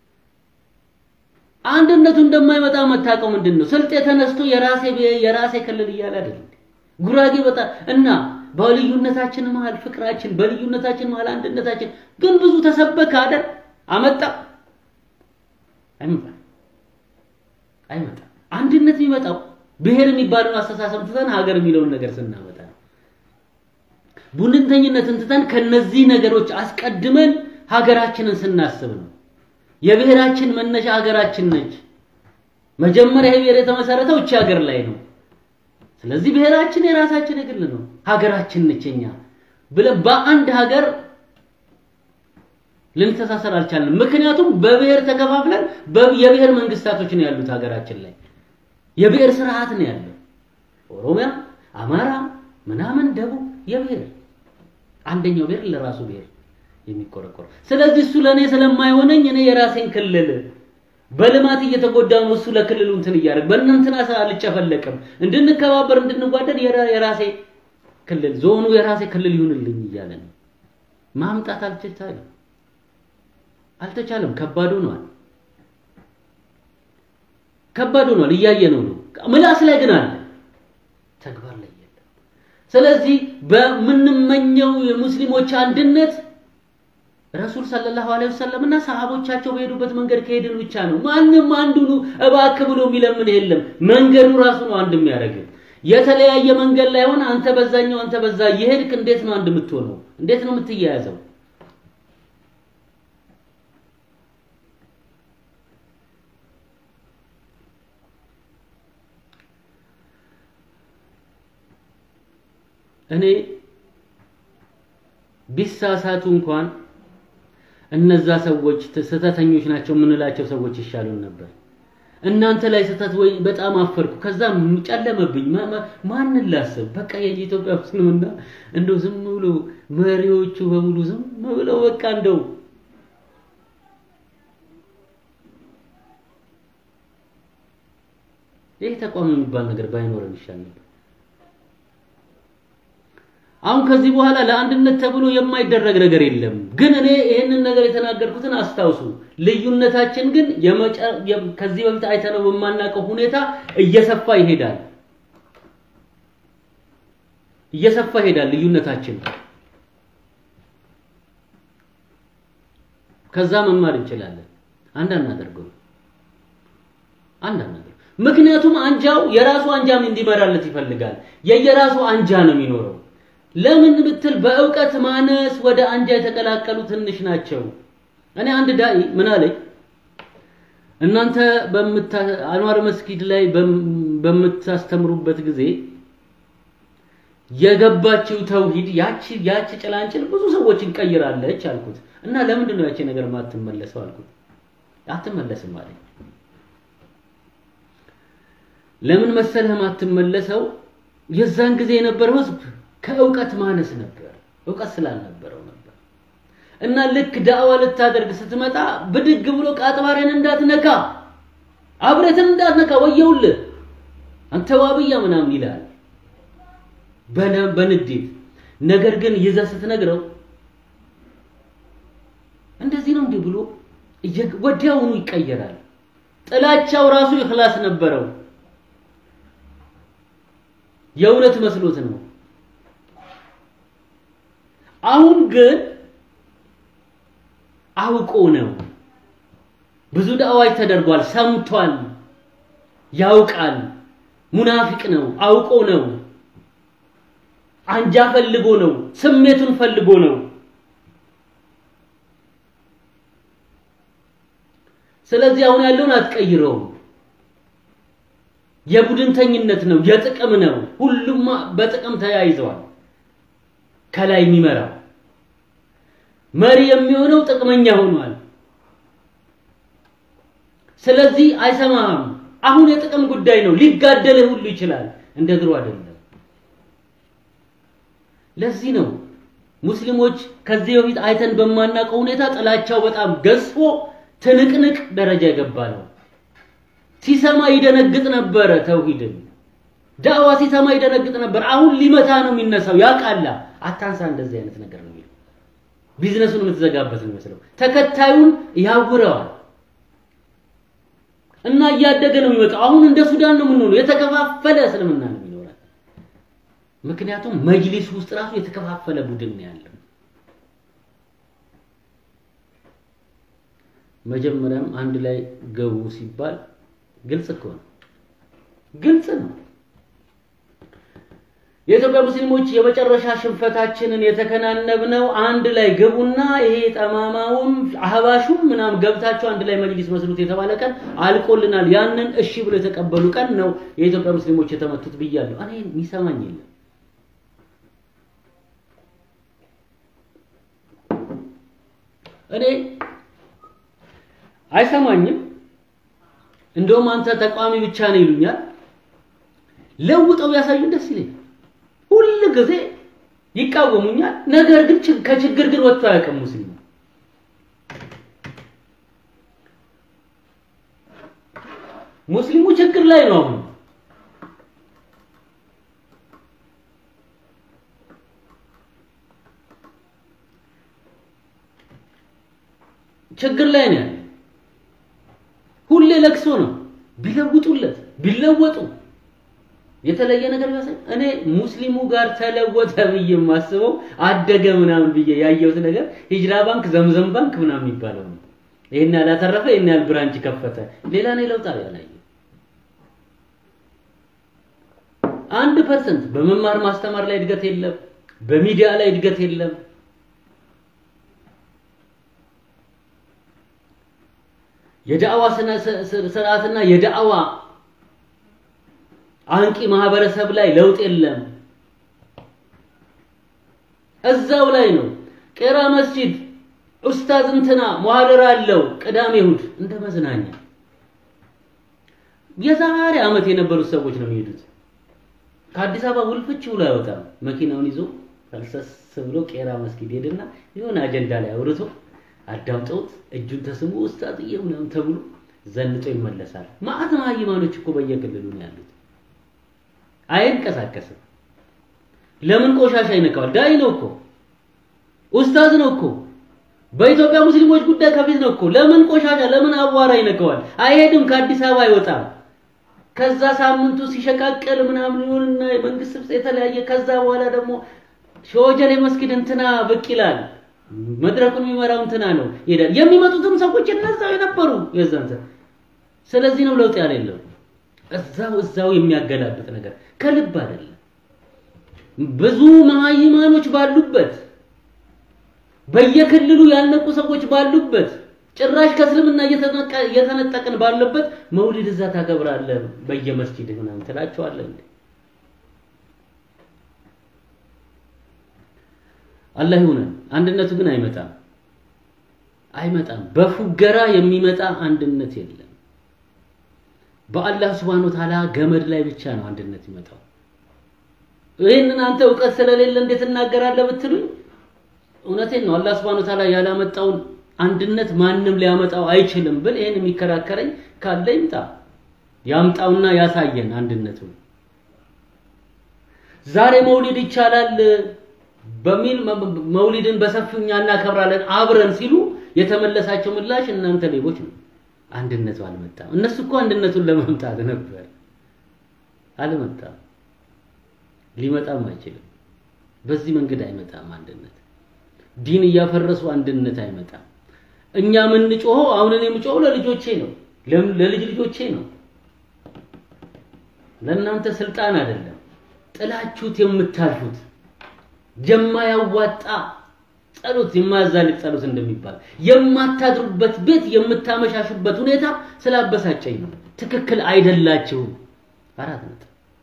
አንድነቱ እንደማይመጣ መታቀው ምንድን ነው? ስልጤ ተነስቶ የራሴ የራሴ ክልል እያለ አይደል? ጉራጌ በጣም እና በልዩነታችን መሀል ፍቅራችን፣ በልዩነታችን መሀል አንድነታችን ግን ብዙ ተሰበከ አይደል? አመጣ አይመጣም፣ አይመጣም። አንድነት የሚመጣው ብሔር የሚባለውን አስተሳሰብ ትተን ሀገር የሚለውን ነገር ስናመጣ ነው። ቡድንተኝነትን ትተን ከነዚህ ነገሮች አስቀድመን ሀገራችንን ስናስብ ነው። የብሔራችን መነሻ ሀገራችን ነች። መጀመሪያ ይሄ ብሔር የተመሰረተው እቺ ሀገር ላይ ነው። ስለዚህ ብሔራችን የራሳችን የግል ነው፣ ሀገራችን ነች የኛ ብለን በአንድ ሀገር ልንተሳሰር አልቻልንም። ምክንያቱም በብሔር ተከፋፍለን የብሔር መንግስታቶች ነው ያሉት ሀገራችን ላይ የብሔር ስርዓት ነው ያለው። ኦሮሚያ፣ አማራ፣ ምናምን ደቡብ የብሔር አንደኛው ብሔር ለራሱ ብሔር የሚቆረቆር ስለዚህ እሱ ለኔ ስለማይሆነኝ እኔ የራሴን ክልል በልማት እየተጎዳ ነው። እሱ ለክልሉ እንትን እያደረግ በእናንተና አልጨፈለቅም። እንድንከባበር እንድንጓደድ የራሴ ክልል ዞኑ የራሴ ክልል ይሁንልኝ እያለ ነው። ማምጣት አልተቻለም አልተቻለም። ከባድ ሆኗል። ከባድ ሆኗል። እያየነው ነው። ምላስ ላይ ግን አለ፣ ተግባር ላይ የለም። ስለዚህ በምንመኘው የሙስሊሞች አንድነት ረሱል ሰለላሁ ዐለይሂ ወሰለም እና ሰሃቦቻቸው በሄዱበት መንገድ ከሄድን ብቻ ነው። ማንም አንዱኑ እባክህ ብሎ የሚለምን የለም። መንገዱ ራሱ ነው አንድ የሚያደርግ። የተለያየ መንገድ ላይ ሆነ አንተ በዛኛው አንተ በዛ የሄድክ እንዴት ነው አንድ የምትሆነው? እንዴት ነው የምትያያዘው? እኔ ቢሳሳቱ እንኳን እነዛ ሰዎች ስህተተኞች ናቸው የምንላቸው ሰዎች ይሻሉን ነበር። እናንተ ላይ ስህተት ወይ በጣም አፈርኩ። ከዛ ጨለመብኝ። ማንን ላስብ? በቃ የኢትዮጵያ ሙስሊምና እንደው ዝም ብሎ መሪዎቹ በሙሉ ዝም ብለው በቃ እንደው ይህ ተቋም የሚባል ነገር ባይኖረን ይሻል ነበር። አሁን ከዚህ በኋላ ለአንድነት ተብሎ የማይደረግ ነገር የለም። ግን እኔ ይህንን ነገር የተናገርኩትን አስታውሱ። ልዩነታችን ግን ከዚህ በፊት አይተነው በማናውቀው ሁኔታ እየሰፋ ይሄዳል፣ እየሰፋ ይሄዳል ልዩነታችን። ከዛ መማር እንችላለን። አንድ አናደርገው፣ አንድ አናደርገው። ምክንያቱም አንጃው የራሱ አንጃም እንዲመራለት ይፈልጋል። የየራሱ አንጃ ነው የሚኖረው። ለምን ብትል በእውቀት ማነስ ወደ አንጃ የተቀላቀሉ ትንሽ ናቸው። እኔ አንድ ዳኢ ምን አለኝ፣ እናንተ አንዋር መስጊድ ላይ በምታስተምሩበት ጊዜ የገባችው ተውሂድ ያቺ ያቺ ጭላንጭል ብዙ ሰዎችን ቀይራለች አልኩት እና ለምንድን ነው ያቺ ነገር ማትመለሰው አልኩት። አትመለስም አለኝ። ለምን መሰለህ ማትመለሰው? የዛን ጊዜ የነበረው ህዝብ ከእውቀት ማነስ ነበር፣ እውቀት ስላልነበረው ነበር። እና ልክ ዳዕዋ ልታደርግ ስትመጣ ብድግ ብሎ ቃጥባሬን እንዳትነካ አብረትን እንዳትነካ ወየውልህ አንተ ዋብያ ምናምን ይላል በንዴት ነገር ግን ይዘህ ስትነግረው እንደዚህ ነው እንዲህ ብሎ ወዲያውኑ ይቀየራል። ጥላቻው ራሱ ይኽላስ ነበረው፣ የእውነት መስሎት ነው። አሁን ግን አውቆ ነው። ብዙ ዳዕዋዎች ተደርጓል፣ ሰምቷል፣ ያውቃል። ሙናፊቅ ነው፣ አውቆ ነው። አንጃ ፈልጎ ነው፣ ስሜቱን ፈልጎ ነው። ስለዚህ አሁን ያለውን አትቀይረውም። የቡድንተኝነት ነው፣ የጥቅም ነው። ሁሉም በጥቅም ተያይዘዋል። ከላይ የሚመራው መሪ የሚሆነው ጥቅመኛ ሆኗል። ስለዚህ አይሰማህም። አሁን የጥቅም ጉዳይ ነው። ሊጋደልህ ሁሉ ይችላል። እንደ ድሮ አይደለም። ለዚህ ነው ሙስሊሞች ከዚህ በፊት አይተን በማናውቀው ሁኔታ ጥላቻው በጣም ገዝፎ ትንቅንቅ ደረጃ የገባ ነው። ሲሰማ ይደነግጥ ነበረ። ተውሂድን ዳዕዋ ሲሰማ ይደነግጥ ነበር። አሁን ሊመታ ነው የሚነሳው። ያቃላ አታንሳ፣ እንደዚህ አይነት ነገር ነው የሚለው። ቢዝነሱን የምትዘጋበት ነው የሚመስለው። ተከታዩን ያውረዋል እና እያደገ ነው የሚመጣው። አሁን እንደ ሱዳን ነው የምንሆነው። የተከፋፈለ እስልምና ነው የሚኖረን። ምክንያቱም መጅሊስ ውስጥ ራሱ የተከፋፈለ ቡድን ነው ያለው። መጀመሪያም አንድ ላይ ገቡ ሲባል ግልጽ እኮ ነው፣ ግልጽ ነው። የኢትዮጵያ ሙስሊሞች የመጨረሻ ሽንፈታችንን የተከናነብነው አንድ ላይ ግቡና ይሄ ጠማማውም አህባሹም ምናምን ገብታችሁ አንድ ላይ መጅሊስ መስሉት የተባለ ቀን አልቆልናል። ያንን እሺ ብሎ የተቀበሉ ቀን ነው የኢትዮጵያ ሙስሊሞች የተመቱት ብያለሁ። እኔ የሚሰማኝ የለም። እኔ አይሰማኝም። እንደውም አንተ ተቃዋሚ ብቻ ነው ይሉኛል። ለውጠው ያሳዩን ደስ ይለኛል። ሁል ጊዜ ይቃወሙኛል። ነገር ግን ከችግር ግን ወጥቶ አያውቅም ሙስሊሙ። ሙስሊሙ ችግር ላይ ነው አሁን። ችግር ላይ ነው ያለ። ሁሌ ለቅሶ ነው። ቢለውጡለት ቢለወጡ የተለየ ነገር ያሳይ። እኔ ሙስሊሙ ጋር ተለወጠ ብዬ የማስበው አደገ ምናምን ብዬ ያየሁት ነገር ሂጅራ ባንክ፣ ዘምዘም ባንክ ምናምን የሚባለው ነው። ይሄን ያላተረፈ ይሄን ያህል ብራንች ከፈተ። ሌላ ነው ለውጥ ያላየው። አንድ ፐርሰንት በመማር ማስተማር ላይ እድገት የለም። በሚዲያ ላይ እድገት የለም። የዳዕዋ ስርዓትና የዳዕዋ አንቂ ማህበረሰብ ላይ ለውጥ የለም። እዛው ላይ ነው። ቄራ መስጂድ ኡስታዝ እንትና ሙሐደራ አለው ቅዳሜ እሑድ እንደ መዝናኛ የዛሬ ዓመት የነበሩት ሰዎች ነው የሚሄዱት። ከአዲስ አበባ ውልፍች ብሎ አይወጣም። መኪናውን ይዞ ፈልሰስ ብሎ ቄራ መስጊድ ሄድና የሆነ አጀንዳ ላይ አውርቶ አዳምጠውት እጁን ተስሞ ኡስታዝዬ ምናምን ተብሎ ዘንጦ ይመለሳል። ማዕት መሃይማኖች እኮ በየክልሉ ነው ያሉት። አይንቀሳቀስም። ለምን ቆሻሻ ይነካዋል? ዳይ ነው እኮ ኡስታዝ ነው እኮ በኢትዮጵያ ሙስሊሞች ጉዳይ ከፊት ነው እኮ። ለምን ቆሻሻ ለምን አቧራ ይነካዋል? አይሄድም። ከአዲስ አበባ አይወጣም። ከዛ ሳምንቱ ሲሸቃቀል ምናምን ይሁንና የመንግስት ስብሰባ የተለያየ ከዛ በኋላ ደግሞ ሾጀሌ መስጊድ እንትና ብቅ ይላል። መድረኩን የሚመራው እንትና ነው ይሄዳል። የሚመጡትም ሰዎች እነዛው የነበሩ የዛን ስለዚህ ነው ለውጥ ያለ የለው እዛው እዛው የሚያገላብጥ ነገር ከልብ አይደለም። ብዙ መሃይማኖች ባሉበት በየክልሉ ያልነቁ ሰዎች ባሉበት ጭራሽ ከእስልምና እየተነጠቅን ባለበት መውሊድ እዛ ታከብራለህ በየመስጂድ ምናምን ትላቸዋለህ እንዴ? አላህ ይሁነን። አንድነቱ ግን አይመጣም አይመጣም። በፉገራ የሚመጣ አንድነት የለም። በአላህ Subhanahu Wa Ta'ala ገመድ ላይ ብቻ ነው አንድነት ይመጣው። ይህንን አንተ እውቀት ስለሌለ እንዴት እናገራለህ ብትሉኝ እውነቴን ነው። አላህ Subhanahu Wa Ta'ala ያላመጣውን አንድነት ማንም ሊያመጣው አይችልም ብል ይሄን የሚከራከረኝ ካለ ይምጣ። ያምጣውና ያሳየን አንድነቱን። ዛሬ መውሊድ ይቻላል በሚል መውሊድን በሰፊው እኛ እናከብራለን አብረን ሲሉ የተመለሳቸው ምላሽ እናንተ ሌቦች ነው፣ አንድነቱ አልመጣም። እነሱ እኮ አንድነቱን ለመምጣት ነበር፣ አልመጣም፣ ሊመጣም አይችልም። በዚህ መንገድ አይመጣም አንድነት። ዲን እያፈረሱ አንድነት አይመጣም። እኛ የምንጮኸው አሁን እኔ የምጮኸው ለልጆቼ ነው፣ ለልጅ ልጆቼ ነው። ለእናንተ ስልጣን አይደለም። ጥላችሁት የምታልፉት የማያዋጣ ጸሎት የማያዛልቅ ጸሎት እንደሚባል የማታድሩበት ቤት የምታመሻሹበት ሁኔታ ስላበሳጨኝ ነው። ትክክል አይደላችሁም። አራት ነጥብ።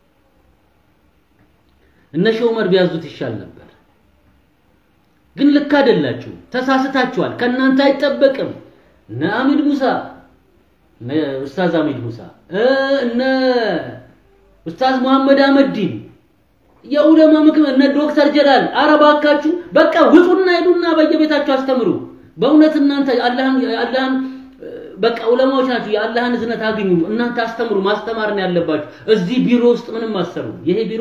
እነ ሼህ ዑመር ቢያዙት ይሻል ነበር፣ ግን ልክ አይደላችሁ። ተሳስታችኋል። ከእናንተ አይጠበቅም። እነ አሚድ ሙሳ እነ ኡስታዝ አሚድ ሙሳ እነ ኡስታዝ መሐመድ አህመዲን የኡለማ ምክር እነ ዶክተር ጀላል አረባካችሁ በቃ ውጡና ሄዱና በየቤታችሁ አስተምሩ። በእውነት እናንተ አላህን አላህን በቃ ዑለማዎች ናችሁ። የአላህን እዝነት አግኙ። እናንተ አስተምሩ። ማስተማር ነው ያለባችሁ። እዚህ ቢሮ ውስጥ ምንም አሰሩ። ይሄ ቢሮ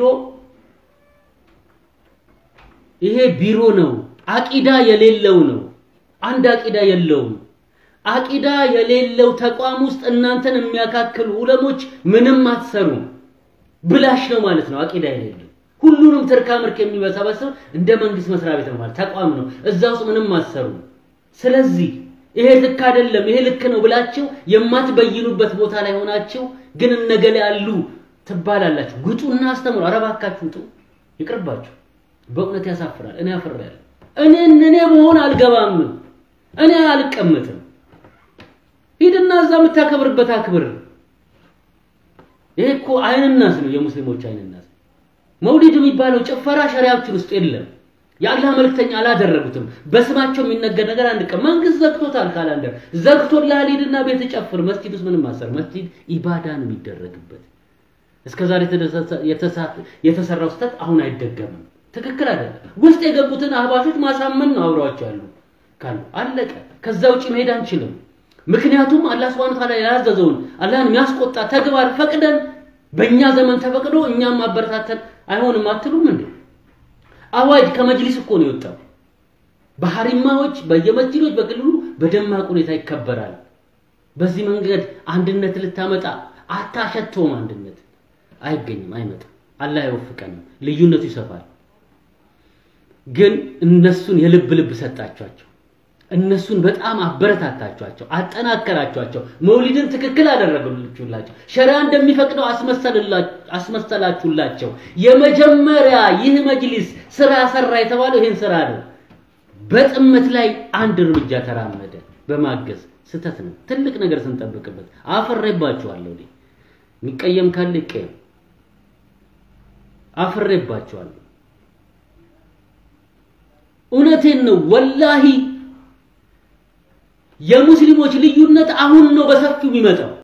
ይሄ ቢሮ ነው። አቂዳ የሌለው ነው። አንድ አቂዳ የለውም። አቂዳ የሌለው ተቋም ውስጥ እናንተን የሚያካክሉ ዑለሞች ምንም አትሰሩም። ብላሽ ነው ማለት ነው። አቂዳ የሌለው ሁሉንም ትርካ ምርክ የሚመሰበስብ እንደ መንግስት መስሪያ ቤት ነው ማለት ተቋም ነው። እዛ ውስጥ ምንም አሰሩ። ስለዚህ ይሄ ልክ አይደለም፣ ይሄ ልክ ነው ብላችሁ የማትበይኑበት ቦታ ላይ ሆናችሁ ግን እነገሌ ያሉ ትባላላችሁ። ግጡና አስተምሩ። ኧረ እባካችሁ ውጡ፣ ይቅርባችሁ። በእውነት ያሳፍራል። እኔ አፍሬያለሁ። እኔ እኔ መሆን አልገባም። እኔ አልቀመጥም። ሂድና እዛ የምታከብርበት አክብር። ይሄ እኮ አይንናስ ነው፣ የሙስሊሞች አይንናስ። መውሊድ የሚባለው ጭፈራ ሸሪያችን ውስጥ የለም። የአላህ መልክተኛ አላደረጉትም። በስማቸው የሚነገር ነገር አንድ ቀን መንግስት ዘግቶታል። ካላንደር ዘግቶልሃል፣ ሂድና ቤት ጨፍር። መስጂድ ውስጥ ምንም አሰር። መስጂድ ኢባዳ ነው የሚደረግበት። እስከዛሬ የተሰራው ስህተት አሁን አይደገምም። ትክክል አይደለም። ውስጥ የገቡትን አህባሾች ማሳመን ነው አብረዋቸው ያሉ ካሉ አለቀ። ከዛ ውጭ መሄድ አንችልም። ምክንያቱም አላህ Subhanahu Ta'ala ያዘዘውን አላህን የሚያስቆጣ ተግባር ፈቅደን በእኛ ዘመን ተፈቅዶ እኛም ማበረታተን አይሆንም አትሉም እንዴ? አዋጅ ከመጅሊስ እኮ ነው የወጣው። በሐሪማዎች በየመስጂዶች በክልሉ በደማቅ ሁኔታ ይከበራል። በዚህ መንገድ አንድነት ልታመጣ አታሸተውም። አንድነት አይገኝም፣ አይመጣም። አላህ አይወፍቀንም። ልዩነቱ ይሰፋል። ግን እነሱን የልብ ልብ ሰጣቸዋቸው። እነሱን በጣም አበረታታቸዋቸው፣ አጠናከራቸዋቸው። መውሊድን ትክክል አደረገላቸው። ሸሪዓ እንደሚፈቅደው አስመሰላችሁላቸው። የመጀመሪያ ይህ መጅሊስ ስራ ሰራ የተባለው ይህን ስራ ነው። በጥመት ላይ አንድ እርምጃ ተራመደ በማገዝ ስተት ነው። ትልቅ ነገር ስንጠብቅበት አፍሬባችኋለሁ። እኔ የሚቀየም ካለ ይቀየም። አፍሬባችኋለሁ። እውነቴን ነው ወላሂ የሙስሊሞች ልዩነት አሁን ነው በሰፊው የሚመጣው።